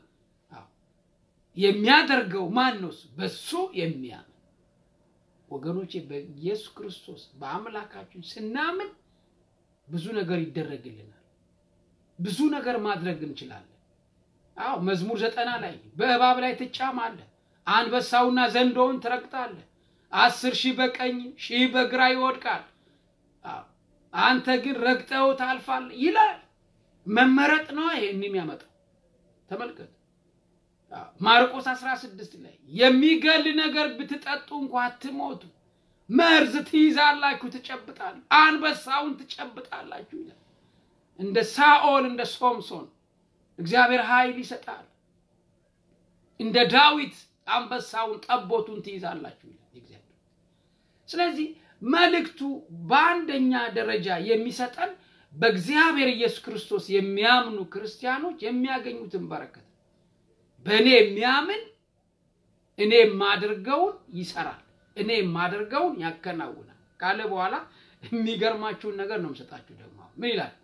የሚያደርገው ማን ነው? በሱ የሚያምን ወገኖቼ፣ በኢየሱስ ክርስቶስ በአምላካችን ስናምን ብዙ ነገር ይደረግልናል። ብዙ ነገር ማድረግ እንችላለን። አዎ መዝሙር ዘጠና ላይ በእባብ ላይ ትጫማለህ፣ አንበሳውና ዘንዶውን ትረግጣለህ፣ አስር ሺህ በቀኝ ሺህ በግራ ይወድቃል አንተ ግን ረግጠው ታልፋለህ ይላል። መመረጥ ነው ይሄን የሚያመጣው። ተመልከት ማርቆስ 16 ላይ የሚገል ነገር ብትጠጡ እንኳ አትሞቱ፣ መርዝ ትይዛላችሁ፣ ትጨብጣል፣ አንበሳውን ትጨብጣላችሁ ይላል። እንደ ሳኦል እንደ ሶምሶን እግዚአብሔር ኃይል ይሰጣል። እንደ ዳዊት አንበሳውን ጠቦቱን ትይዛላችሁ ይላል እግዚአብሔር። ስለዚህ መልእክቱ በአንደኛ ደረጃ የሚሰጠን በእግዚአብሔር ኢየሱስ ክርስቶስ የሚያምኑ ክርስቲያኖች የሚያገኙትን በረከት በእኔ የሚያምን እኔ የማደርገውን ይሰራል፣ እኔ የማደርገውን ያከናውናል ካለ በኋላ የሚገርማችሁን ነገር ነው የምሰጣችሁ። ደግሞ ምን ይላል?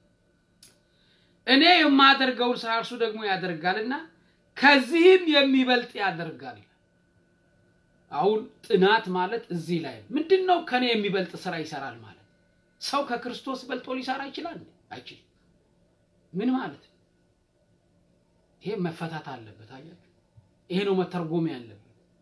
እኔ የማደርገውን ስራ እርሱ ደግሞ ያደርጋልና ከዚህም የሚበልጥ ያደርጋል። አሁን ጥናት ማለት እዚህ ላይ ምንድን ነው? ከኔ የሚበልጥ ስራ ይሰራል ማለት ሰው ከክርስቶስ በልጦ ሊሰራ ይችላል? አይችልም። ምን ማለት ነው? ይሄ መፈታት አለበት። አያችሁ፣ ይሄ ነው መተርጎም ያለበት።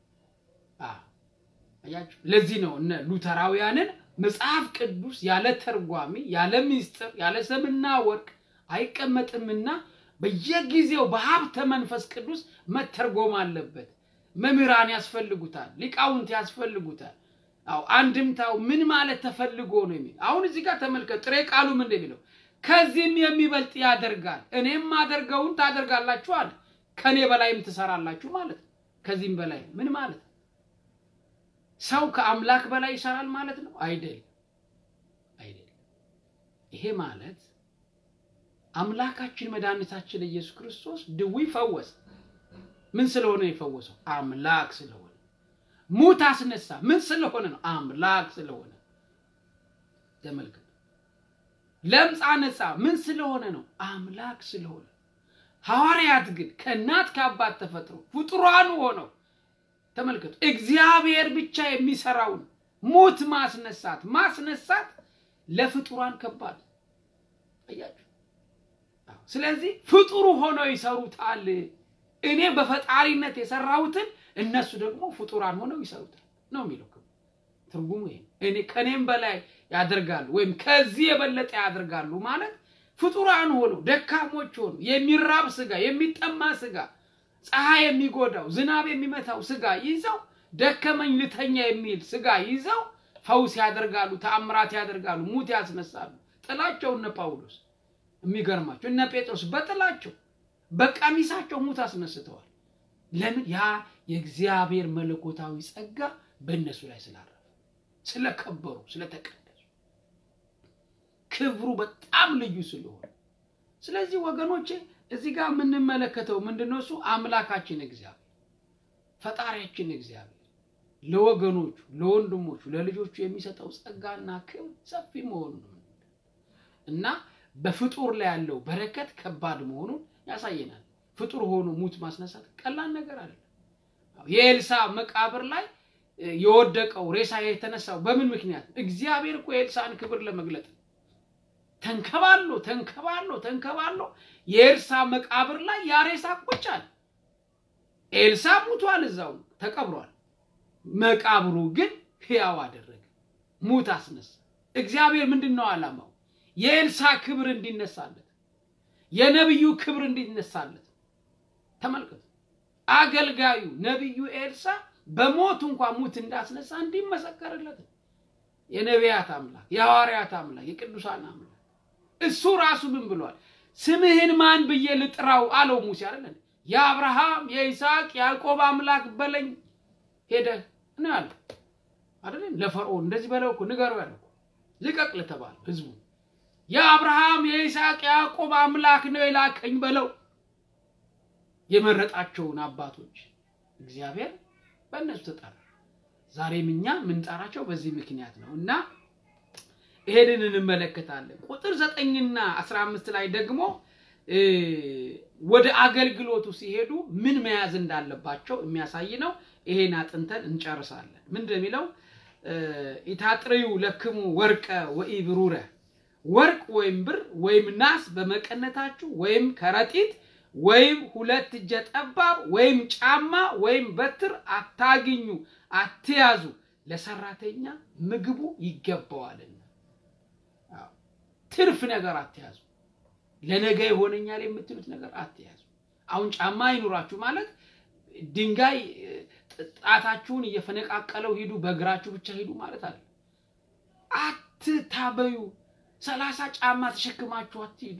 አያችሁ፣ ለዚህ ነው እነ ሉተራውያንን መጽሐፍ ቅዱስ ያለ ተርጓሚ፣ ያለ ምስጢር፣ ያለ ሰምና ወርቅ አይቀመጥምና በየጊዜው በሀብተ መንፈስ ቅዱስ መተርጎም አለበት። መምህራን ያስፈልጉታል፣ ሊቃውንት ያስፈልጉታል። አዎ አንድምታው ምን ማለት ተፈልጎ ነው የሚል አሁን እዚህ ጋር ተመልከት። ጥሬ ቃሉ ምን እንደሚለው ከዚህም የሚበልጥ ያደርጋል፣ እኔም ማደርገውን ታደርጋላችኋል፣ ከኔ በላይም ትሰራላችሁ ማለት ነው። ከዚህም በላይ ምን ማለት ነው? ሰው ከአምላክ በላይ ይሰራል ማለት ነው? አይደለም፣ አይደለም። ይሄ ማለት አምላካችን መድኃኒታችን ኢየሱስ ክርስቶስ ድዊ ፈወሰ። ምን ስለሆነ የፈወሰው? አምላክ ስለሆነ። ሙት አስነሳ። ምን ስለሆነ ነው? አምላክ ስለሆነ። ተመልከት። ለምጽ አነጻ። ምን ስለሆነ ነው? አምላክ ስለሆነ። ሐዋርያት ግን ከእናት ከአባት ተፈጥሮ ፍጡራን ሆነው ተመልከቱ፣ እግዚአብሔር ብቻ የሚሰራውን ሙት ማስነሳት ማስነሳት ለፍጡራን ከባድ አያችሁ። ስለዚህ ፍጡሩ ሆነው ይሰሩታል። እኔ በፈጣሪነት የሰራሁትን እነሱ ደግሞ ፍጡራን ሆነው ይሰሩታል ነው የሚለው ትርጉሙ ይሄ። እኔ ከኔም በላይ ያደርጋሉ ወይም ከዚህ የበለጠ ያደርጋሉ ማለት ፍጡራን ሆነው ደካሞች ሆነው የሚራብ ስጋ፣ የሚጠማ ስጋ፣ ፀሐይ የሚጎዳው ዝናብ የሚመታው ስጋ ይዘው ደከመኝ ልተኛ የሚል ስጋ ይዘው ፈውስ ያደርጋሉ፣ ተአምራት ያደርጋሉ፣ ሙት ያስነሳሉ። ጥላቸው እነ ጳውሎስ የሚገርማቸው እነ ጴጥሮስ በጥላቸው በቀሚሳቸው ሙት አስነስተዋል። ለምን? ያ የእግዚአብሔር መለኮታዊ ጸጋ በእነሱ ላይ ስላረፈ ስለከበሩ፣ ስለተቀደሱ ክብሩ በጣም ልዩ ስለሆነ ስለዚህ ወገኖቼ እዚህ ጋር የምንመለከተው ምንድነው? እሱ አምላካችን እግዚአብሔር ፈጣሪያችን እግዚአብሔር ለወገኖቹ ለወንድሞቹ ለልጆቹ የሚሰጠው ጸጋና ክብር ሰፊ መሆኑ ነው እና በፍጡር ላይ ያለው በረከት ከባድ መሆኑን ያሳየናል። ፍጡር ሆኖ ሙት ማስነሳት ቀላል ነገር አይደለም። የኤልሳ መቃብር ላይ የወደቀው ሬሳ የተነሳው በምን ምክንያት? እግዚአብሔር እኮ የኤልሳን ክብር ለመግለጥ ተንከባሎ ተንከባሎ ተንከባሎ የኤልሳ መቃብር ላይ ያ ሬሳ ቁጭ አለ። ኤልሳ ሙቷል፣ እዛው ተቀብሯል። መቃብሩ ግን ሕያው አደረገ፣ ሙት አስነሳ። እግዚአብሔር ምንድን ነው ዓላማው? የኤልሳ ክብር እንዲነሳለት፣ የነቢዩ ክብር እንዲነሳለት። ተመልከቱ። አገልጋዩ ነቢዩ ኤልሳ በሞት እንኳን ሙት እንዳስነሳ እንዲመሰከርለት የነቢያት አምላክ የሐዋርያት አምላክ የቅዱሳን አምላክ እሱ ራሱ ምን ብሏል? ስምህን ማን ብዬ ልጥራው አለው ሙሴ አይደለ? የአብርሃም የይስሐቅ ያዕቆብ አምላክ በለኝ ሄደህ ነው ያለው አይደለም? ለፈርዖን እንደዚህ በለው እኮ ንገረው ያለው ልቀቅ ለተባለ ህዝቡ የአብርሃም የይስሐቅ ያዕቆብ አምላክ ነው የላከኝ በለው። የመረጣቸውን አባቶች እግዚአብሔር በእነሱ ተጠራ። ዛሬም እኛ የምንጠራቸው በዚህ ምክንያት ነው እና ይሄንን እንመለከታለን። ቁጥር ዘጠኝና አስራ አምስት ላይ ደግሞ ወደ አገልግሎቱ ሲሄዱ ምን መያዝ እንዳለባቸው የሚያሳይ ነው። ይሄን አጥንተን እንጨርሳለን። ምንድን የሚለው ኢታጥሪው ለክሙ ወርቀ ወኢብሩረ ወርቅ ወይም ብር ወይም ናስ በመቀነታችሁ ወይም ከረጢት ወይም ሁለት እጀ ጠባብ ወይም ጫማ ወይም በትር አታግኙ፣ አትያዙ፣ ለሰራተኛ ምግቡ ይገባዋልና። ትርፍ ነገር አትያዙ። ለነገ ይሆነኛል የምትሉት ነገር አትያዙ። አሁን ጫማ አይኑራችሁ ማለት ድንጋይ ጣታችሁን እየፈነቃቀለው ሂዱ፣ በእግራችሁ ብቻ ሂዱ ማለት አለ። አትታበዩ። ሰላሳ ጫማ ተሸክማችሁ አትሂዱ።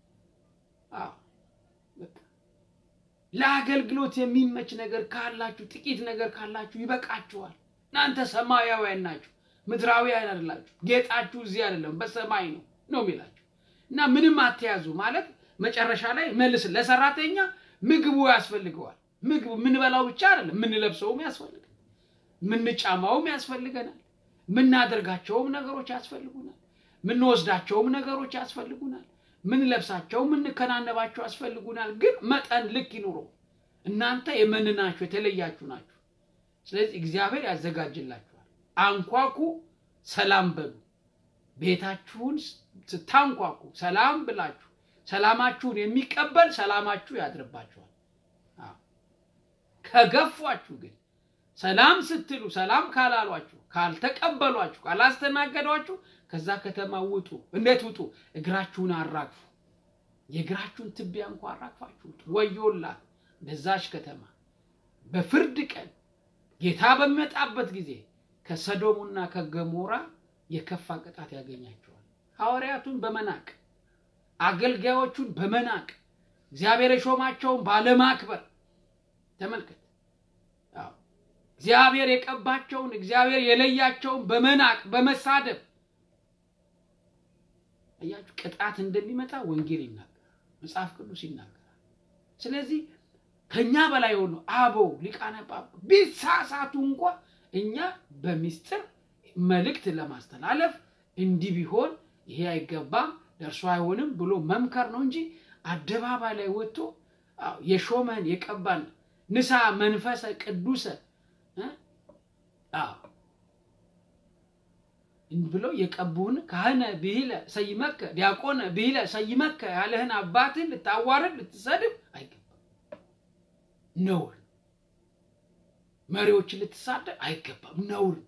ለአገልግሎት የሚመች ነገር ካላችሁ ጥቂት ነገር ካላችሁ ይበቃችኋል። እናንተ ሰማያውያን ናችሁ፣ ምድራዊያን አይደላችሁ። ጌጣችሁ እዚህ አይደለም በሰማይ ነው ነው የሚላችሁ እና ምንም አትያዙ ማለት መጨረሻ ላይ መልስ ለሰራተኛ ምግቡ ያስፈልገዋል። ምግብ የምንበላው ብቻ አይደለም፣ የምንለብሰውም ያስፈልጋል፣ የምንጫማውም ያስፈልገናል፣ የምናደርጋቸውም ነገሮች ያስፈልጉናል፣ የምንወስዳቸውም ነገሮች ያስፈልጉናል፣ የምንለብሳቸው የምንከናነባቸው ያስፈልጉናል። ግን መጠን ልክ ይኑረው። እናንተ የመንናችሁ የተለያችሁ ናችሁ። ስለዚህ እግዚአብሔር ያዘጋጅላችኋል። አንኳኩ፣ ሰላም በሉ። ቤታችሁን ስታንኳኩ ሰላም ብላችሁ ሰላማችሁን የሚቀበል ሰላማችሁ ያድርባችኋል። ከገፏችሁ ግን ሰላም ስትሉ ሰላም ካላሏችሁ፣ ካልተቀበሏችሁ፣ ካላስተናገዷችሁ ከዛ ከተማ ውጡ። እንዴት ውጡ? እግራችሁን አራግፉ። የእግራችሁን ትቢያ እንኳ አራግፋችሁ ውጡ። ወዮላት ለዛች ከተማ በፍርድ ቀን ጌታ በሚመጣበት ጊዜ ከሰዶሙና ከገሞራ የከፋ ቅጣት ያገኛቸዋል። ሐዋርያቱን በመናቅ አገልጋዮቹን በመናቅ እግዚአብሔር የሾማቸውን ባለማክበር ተመልከት። እግዚአብሔር የቀባቸውን እግዚአብሔር የለያቸውን በመናቅ በመሳደብ እያችሁ ቅጣት እንደሚመጣ ወንጌል ይናገራል። መጽሐፍ ቅዱስ ይናገራል። ስለዚህ ከኛ በላይ የሆኑ አበው ሊቃነ ጳጳሳት ቢሳሳቱ እንኳ እኛ በሚስጥር መልእክት ለማስተላለፍ እንዲህ ቢሆን ይሄ አይገባም ደርሶ አይሆንም ብሎ መምከር ነው እንጂ አደባባይ ላይ ወጥቶ አዎ፣ የሾመን የቀባን ንሳ መንፈሰ ቅዱሰ እ? አዎ ብለው የቀቡህን ካህነ ብሂለ ሰይመከ ዲያቆነ ብሂለ ሰይመከ ያለህን አባትህን ልታዋርድ ልትሰድብ አይገባም። ነውር። መሪዎችን ልትሳደብ አይገባም። ነውር።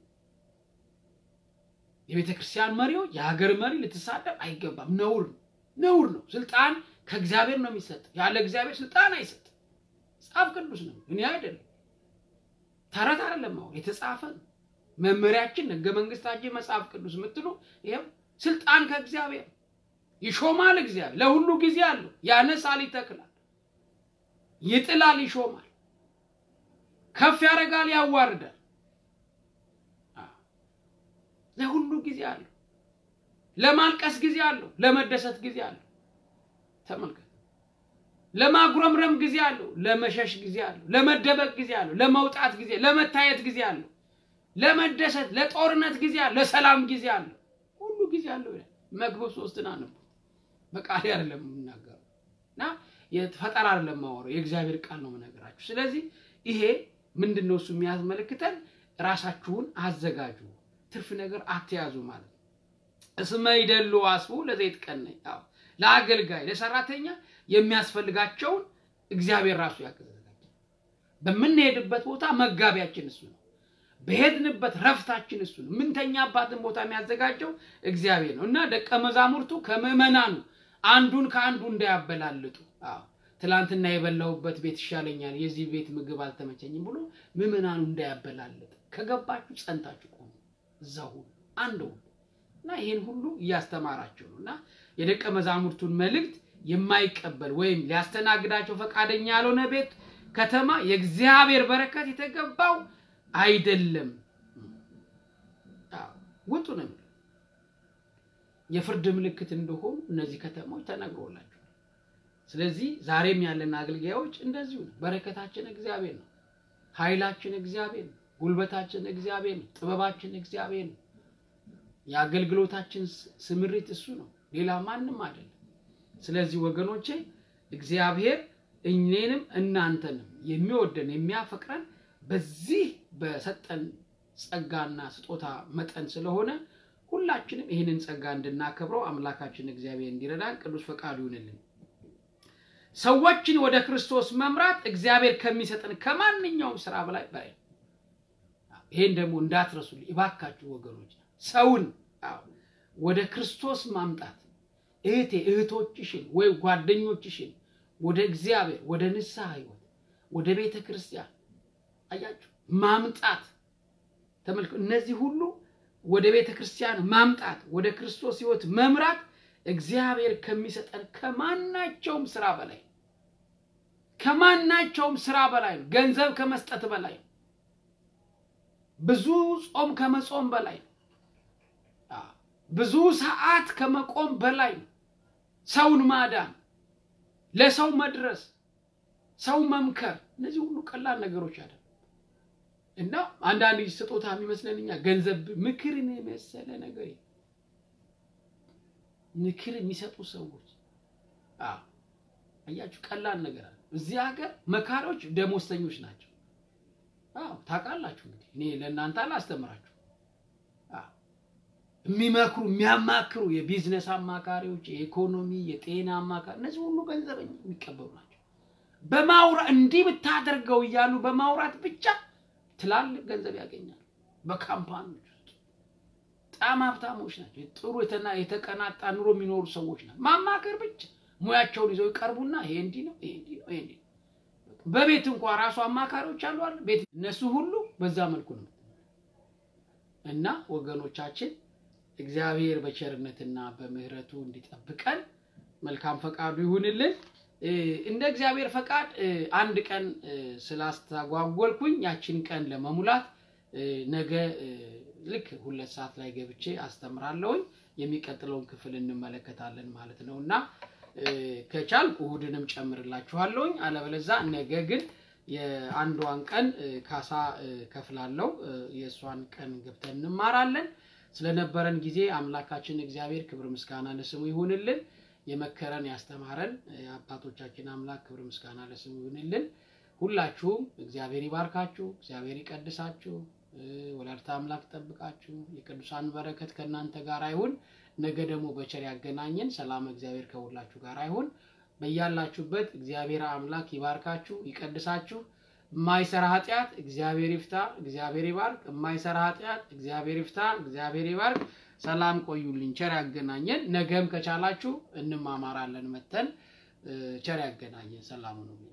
የቤተ ክርስቲያን መሪዎች፣ የሀገር መሪ ልትሳደብ አይገባም። ነውር ነው። ነውር ነው። ስልጣን ከእግዚአብሔር ነው የሚሰጥ። ያለ እግዚአብሔር ስልጣን አይሰጥም። መጽሐፍ ቅዱስ ነው፣ እኔ አይደለም። ተረት አይደለም። አሁን የተጻፈ ነው። መመሪያችን ህገ መንግስታችን መጽሐፍ ቅዱስ የምትሉ ይኸው ስልጣን ከእግዚአብሔር ይሾማል። እግዚአብሔር ለሁሉ ጊዜ አለው። ያነሳል፣ ይተክላል፣ ይጥላል፣ ይሾማል፣ ከፍ ያደርጋል፣ ያዋርዳል። አዎ፣ ለሁሉ ጊዜ አለው። ለማልቀስ ጊዜ አለው፣ ለመደሰት ጊዜ አለው። ተመልከት። ለማጉረምረም ጊዜ አለው፣ ለመሸሽ ጊዜ አለው፣ ለመደበቅ ጊዜ አለው፣ ለመውጣት ጊዜ፣ ለመታየት ጊዜ አለው ለመደሰት ለጦርነት ጊዜ አለ፣ ለሰላም ጊዜ አለ፣ ሁሉ ጊዜ አለው ይላል መክብብ ሶስትን አነቡ። በቃል አይደለም የምናገረው እና ፈጠራ አይደለም የማወራው የእግዚአብሔር ቃል ነው የምነግራችሁ። ስለዚህ ይሄ ምንድን ነው እሱ የሚያስመለክተን ራሳችሁን አዘጋጁ፣ ትርፍ ነገር አትያዙ ማለት ነው። እስመ ይደሉ አስቡ ለዘይት ቀነኝ። አዎ ለአገልጋይ ለሰራተኛ የሚያስፈልጋቸውን እግዚአብሔር ራሱ ያዘጋጃል። በምንሄድበት ቦታ መጋቢያችን እሱ ነው። በሄድንበት ረፍታችን እሱ ነው። ምንተኛባትን ቦታ የሚያዘጋጀው እግዚአብሔር ነው እና ደቀ መዛሙርቱ ከምዕመናኑ አንዱን ከአንዱ እንዳያበላልጡ። አዎ ትላንትና የበላሁበት ቤት ይሻለኛል፣ የዚህ ቤት ምግብ አልተመቸኝም ብሎ ምዕመናኑ እንዳያበላልጥ። ከገባችሁ ጸንታችሁ ቆሙ፣ እዛ ሁሉ አንድ ሁሉ እና ይህን ሁሉ እያስተማራቸው ነው እና የደቀ መዛሙርቱን መልእክት የማይቀበል ወይም ሊያስተናግዳቸው ፈቃደኛ ያልሆነ ቤት ከተማ የእግዚአብሔር በረከት የተገባው አይደለም። ውጡ ነው የሚለው። የፍርድ ምልክት እንደሆኑ እነዚህ ከተሞች ተነግሮላቸዋል። ስለዚህ ዛሬም ያለን አገልጋዮች እንደዚሁ ነው። በረከታችን እግዚአብሔር ነው። ኃይላችን እግዚአብሔር ነው። ጉልበታችን እግዚአብሔር ነው። ጥበባችን እግዚአብሔር ነው። የአገልግሎታችን ስምሪት እሱ ነው፣ ሌላ ማንም አይደለም። ስለዚህ ወገኖቼ እግዚአብሔር እኔንም እናንተንም የሚወደን የሚያፈቅረን በዚህ በሰጠን ጸጋና ስጦታ መጠን ስለሆነ ሁላችንም ይህንን ጸጋ እንድናከብረው አምላካችን እግዚአብሔር እንዲረዳን ቅዱስ ፈቃዱ ይሁንልን። ሰዎችን ወደ ክርስቶስ መምራት እግዚአብሔር ከሚሰጠን ከማንኛውም ስራ በላይ በላይ ይሄን ደግሞ እንዳትረሱልኝ እባካችሁ ወገኖች። ሰውን አዎ ወደ ክርስቶስ ማምጣት እህቴ እህቶችሽን ወይ ጓደኞችሽን ወደ እግዚአብሔር ወደ ንስሐ ህይወት ወደ ቤተ ክርስቲያን አያችሁ ማምጣት ተመልከ እነዚህ ሁሉ ወደ ቤተ ክርስቲያን ማምጣት ወደ ክርስቶስ ህይወት መምራት እግዚአብሔር ከሚሰጠን ከማናቸውም ስራ በላይ ከማናቸውም ስራ በላይ ነው። ገንዘብ ከመስጠት በላይ ነው። ብዙ ጾም ከመጾም በላይ ነው። ብዙ ሰዓት ከመቆም በላይ ነው። ሰውን ማዳን፣ ለሰው መድረስ፣ ሰው መምከር፣ እነዚህ ሁሉ ቀላል ነገሮች አይደለም። እና አንዳንድ ስጦታ የሚመስለን እኛ ገንዘብ ምክርን የመሰለ ነገር ምክር የሚሰጡ ሰዎች አያችሁ፣ ቀላል ነገር አለ። እዚህ ሀገር መካሪዎች ደሞዝተኞች ናቸው። አዎ ታውቃላችሁ። እንግዲህ እኔ ለእናንተ አላስተምራችሁ። የሚመክሩ የሚያማክሩ የቢዝነስ አማካሪዎች፣ የኢኮኖሚ የጤና አማካሪ እነዚህ ሁሉ ገንዘበኛ የሚቀበሉ ናቸው። በማውራት እንዲህ ብታደርገው እያሉ በማውራት ብቻ ትላልቅ ገንዘብ ያገኛሉ። በካምፓኒዎች ውስጥ በጣም ሀብታሞች ናቸው። ጥሩ የተቀናጣ ኑሮ የሚኖሩ ሰዎች ናቸው። ማማከር ብቻ ሙያቸውን ይዘው ይቀርቡና ይሄ እንዲህ ነው፣ ይሄ እንዲህ ነው፣ ይሄ እንዲህ ነው። በቤት እንኳ ራሱ አማካሪዎች አሉ አለ ቤት እነሱ ሁሉ በዛ መልኩ ነው እና ወገኖቻችን እግዚአብሔር በቸርነትና በምሕረቱ እንዲጠብቀን መልካም ፈቃዱ ይሁንልን። እንደ እግዚአብሔር ፈቃድ አንድ ቀን ስላስተጓጎልኩኝ ያችን ቀን ለመሙላት ነገ ልክ ሁለት ሰዓት ላይ ገብቼ አስተምራለሁኝ። የሚቀጥለውን ክፍል እንመለከታለን ማለት ነው እና ከቻልኩ እሁድንም ጨምርላችኋለሁኝ። አለበለዛ ነገ ግን የአንዷን ቀን ካሳ ከፍላለው የእሷን ቀን ገብተን እንማራለን። ስለነበረን ጊዜ አምላካችን እግዚአብሔር ክብር ምስጋና ለስሙ ይሁንልን። የመከረን ያስተማረን የአባቶቻችን አምላክ ክብር ምስጋና ለስሙ ይሁንልን። ሁላችሁም እግዚአብሔር ይባርካችሁ፣ እግዚአብሔር ይቀድሳችሁ፣ ወላዲተ አምላክ ጠብቃችሁ፣ የቅዱሳን በረከት ከእናንተ ጋር አይሁን። ነገ ደግሞ በቸር ያገናኘን። ሰላም እግዚአብሔር ከሁላችሁ ጋር አይሁን። በያላችሁበት እግዚአብሔር አምላክ ይባርካችሁ፣ ይቀድሳችሁ። የማይሰራ ኃጢአት እግዚአብሔር ይፍታ፣ እግዚአብሔር ይባርክ። የማይሰራ ኃጢአት እግዚአብሔር ይፍታ፣ እግዚአብሔር ይባርክ። ሰላም ቆዩልኝ፣ ቸር ያገናኘን። ነገም ከቻላችሁ እንማማራለን መተን ቸር ያገናኘን። ሰላም ነው።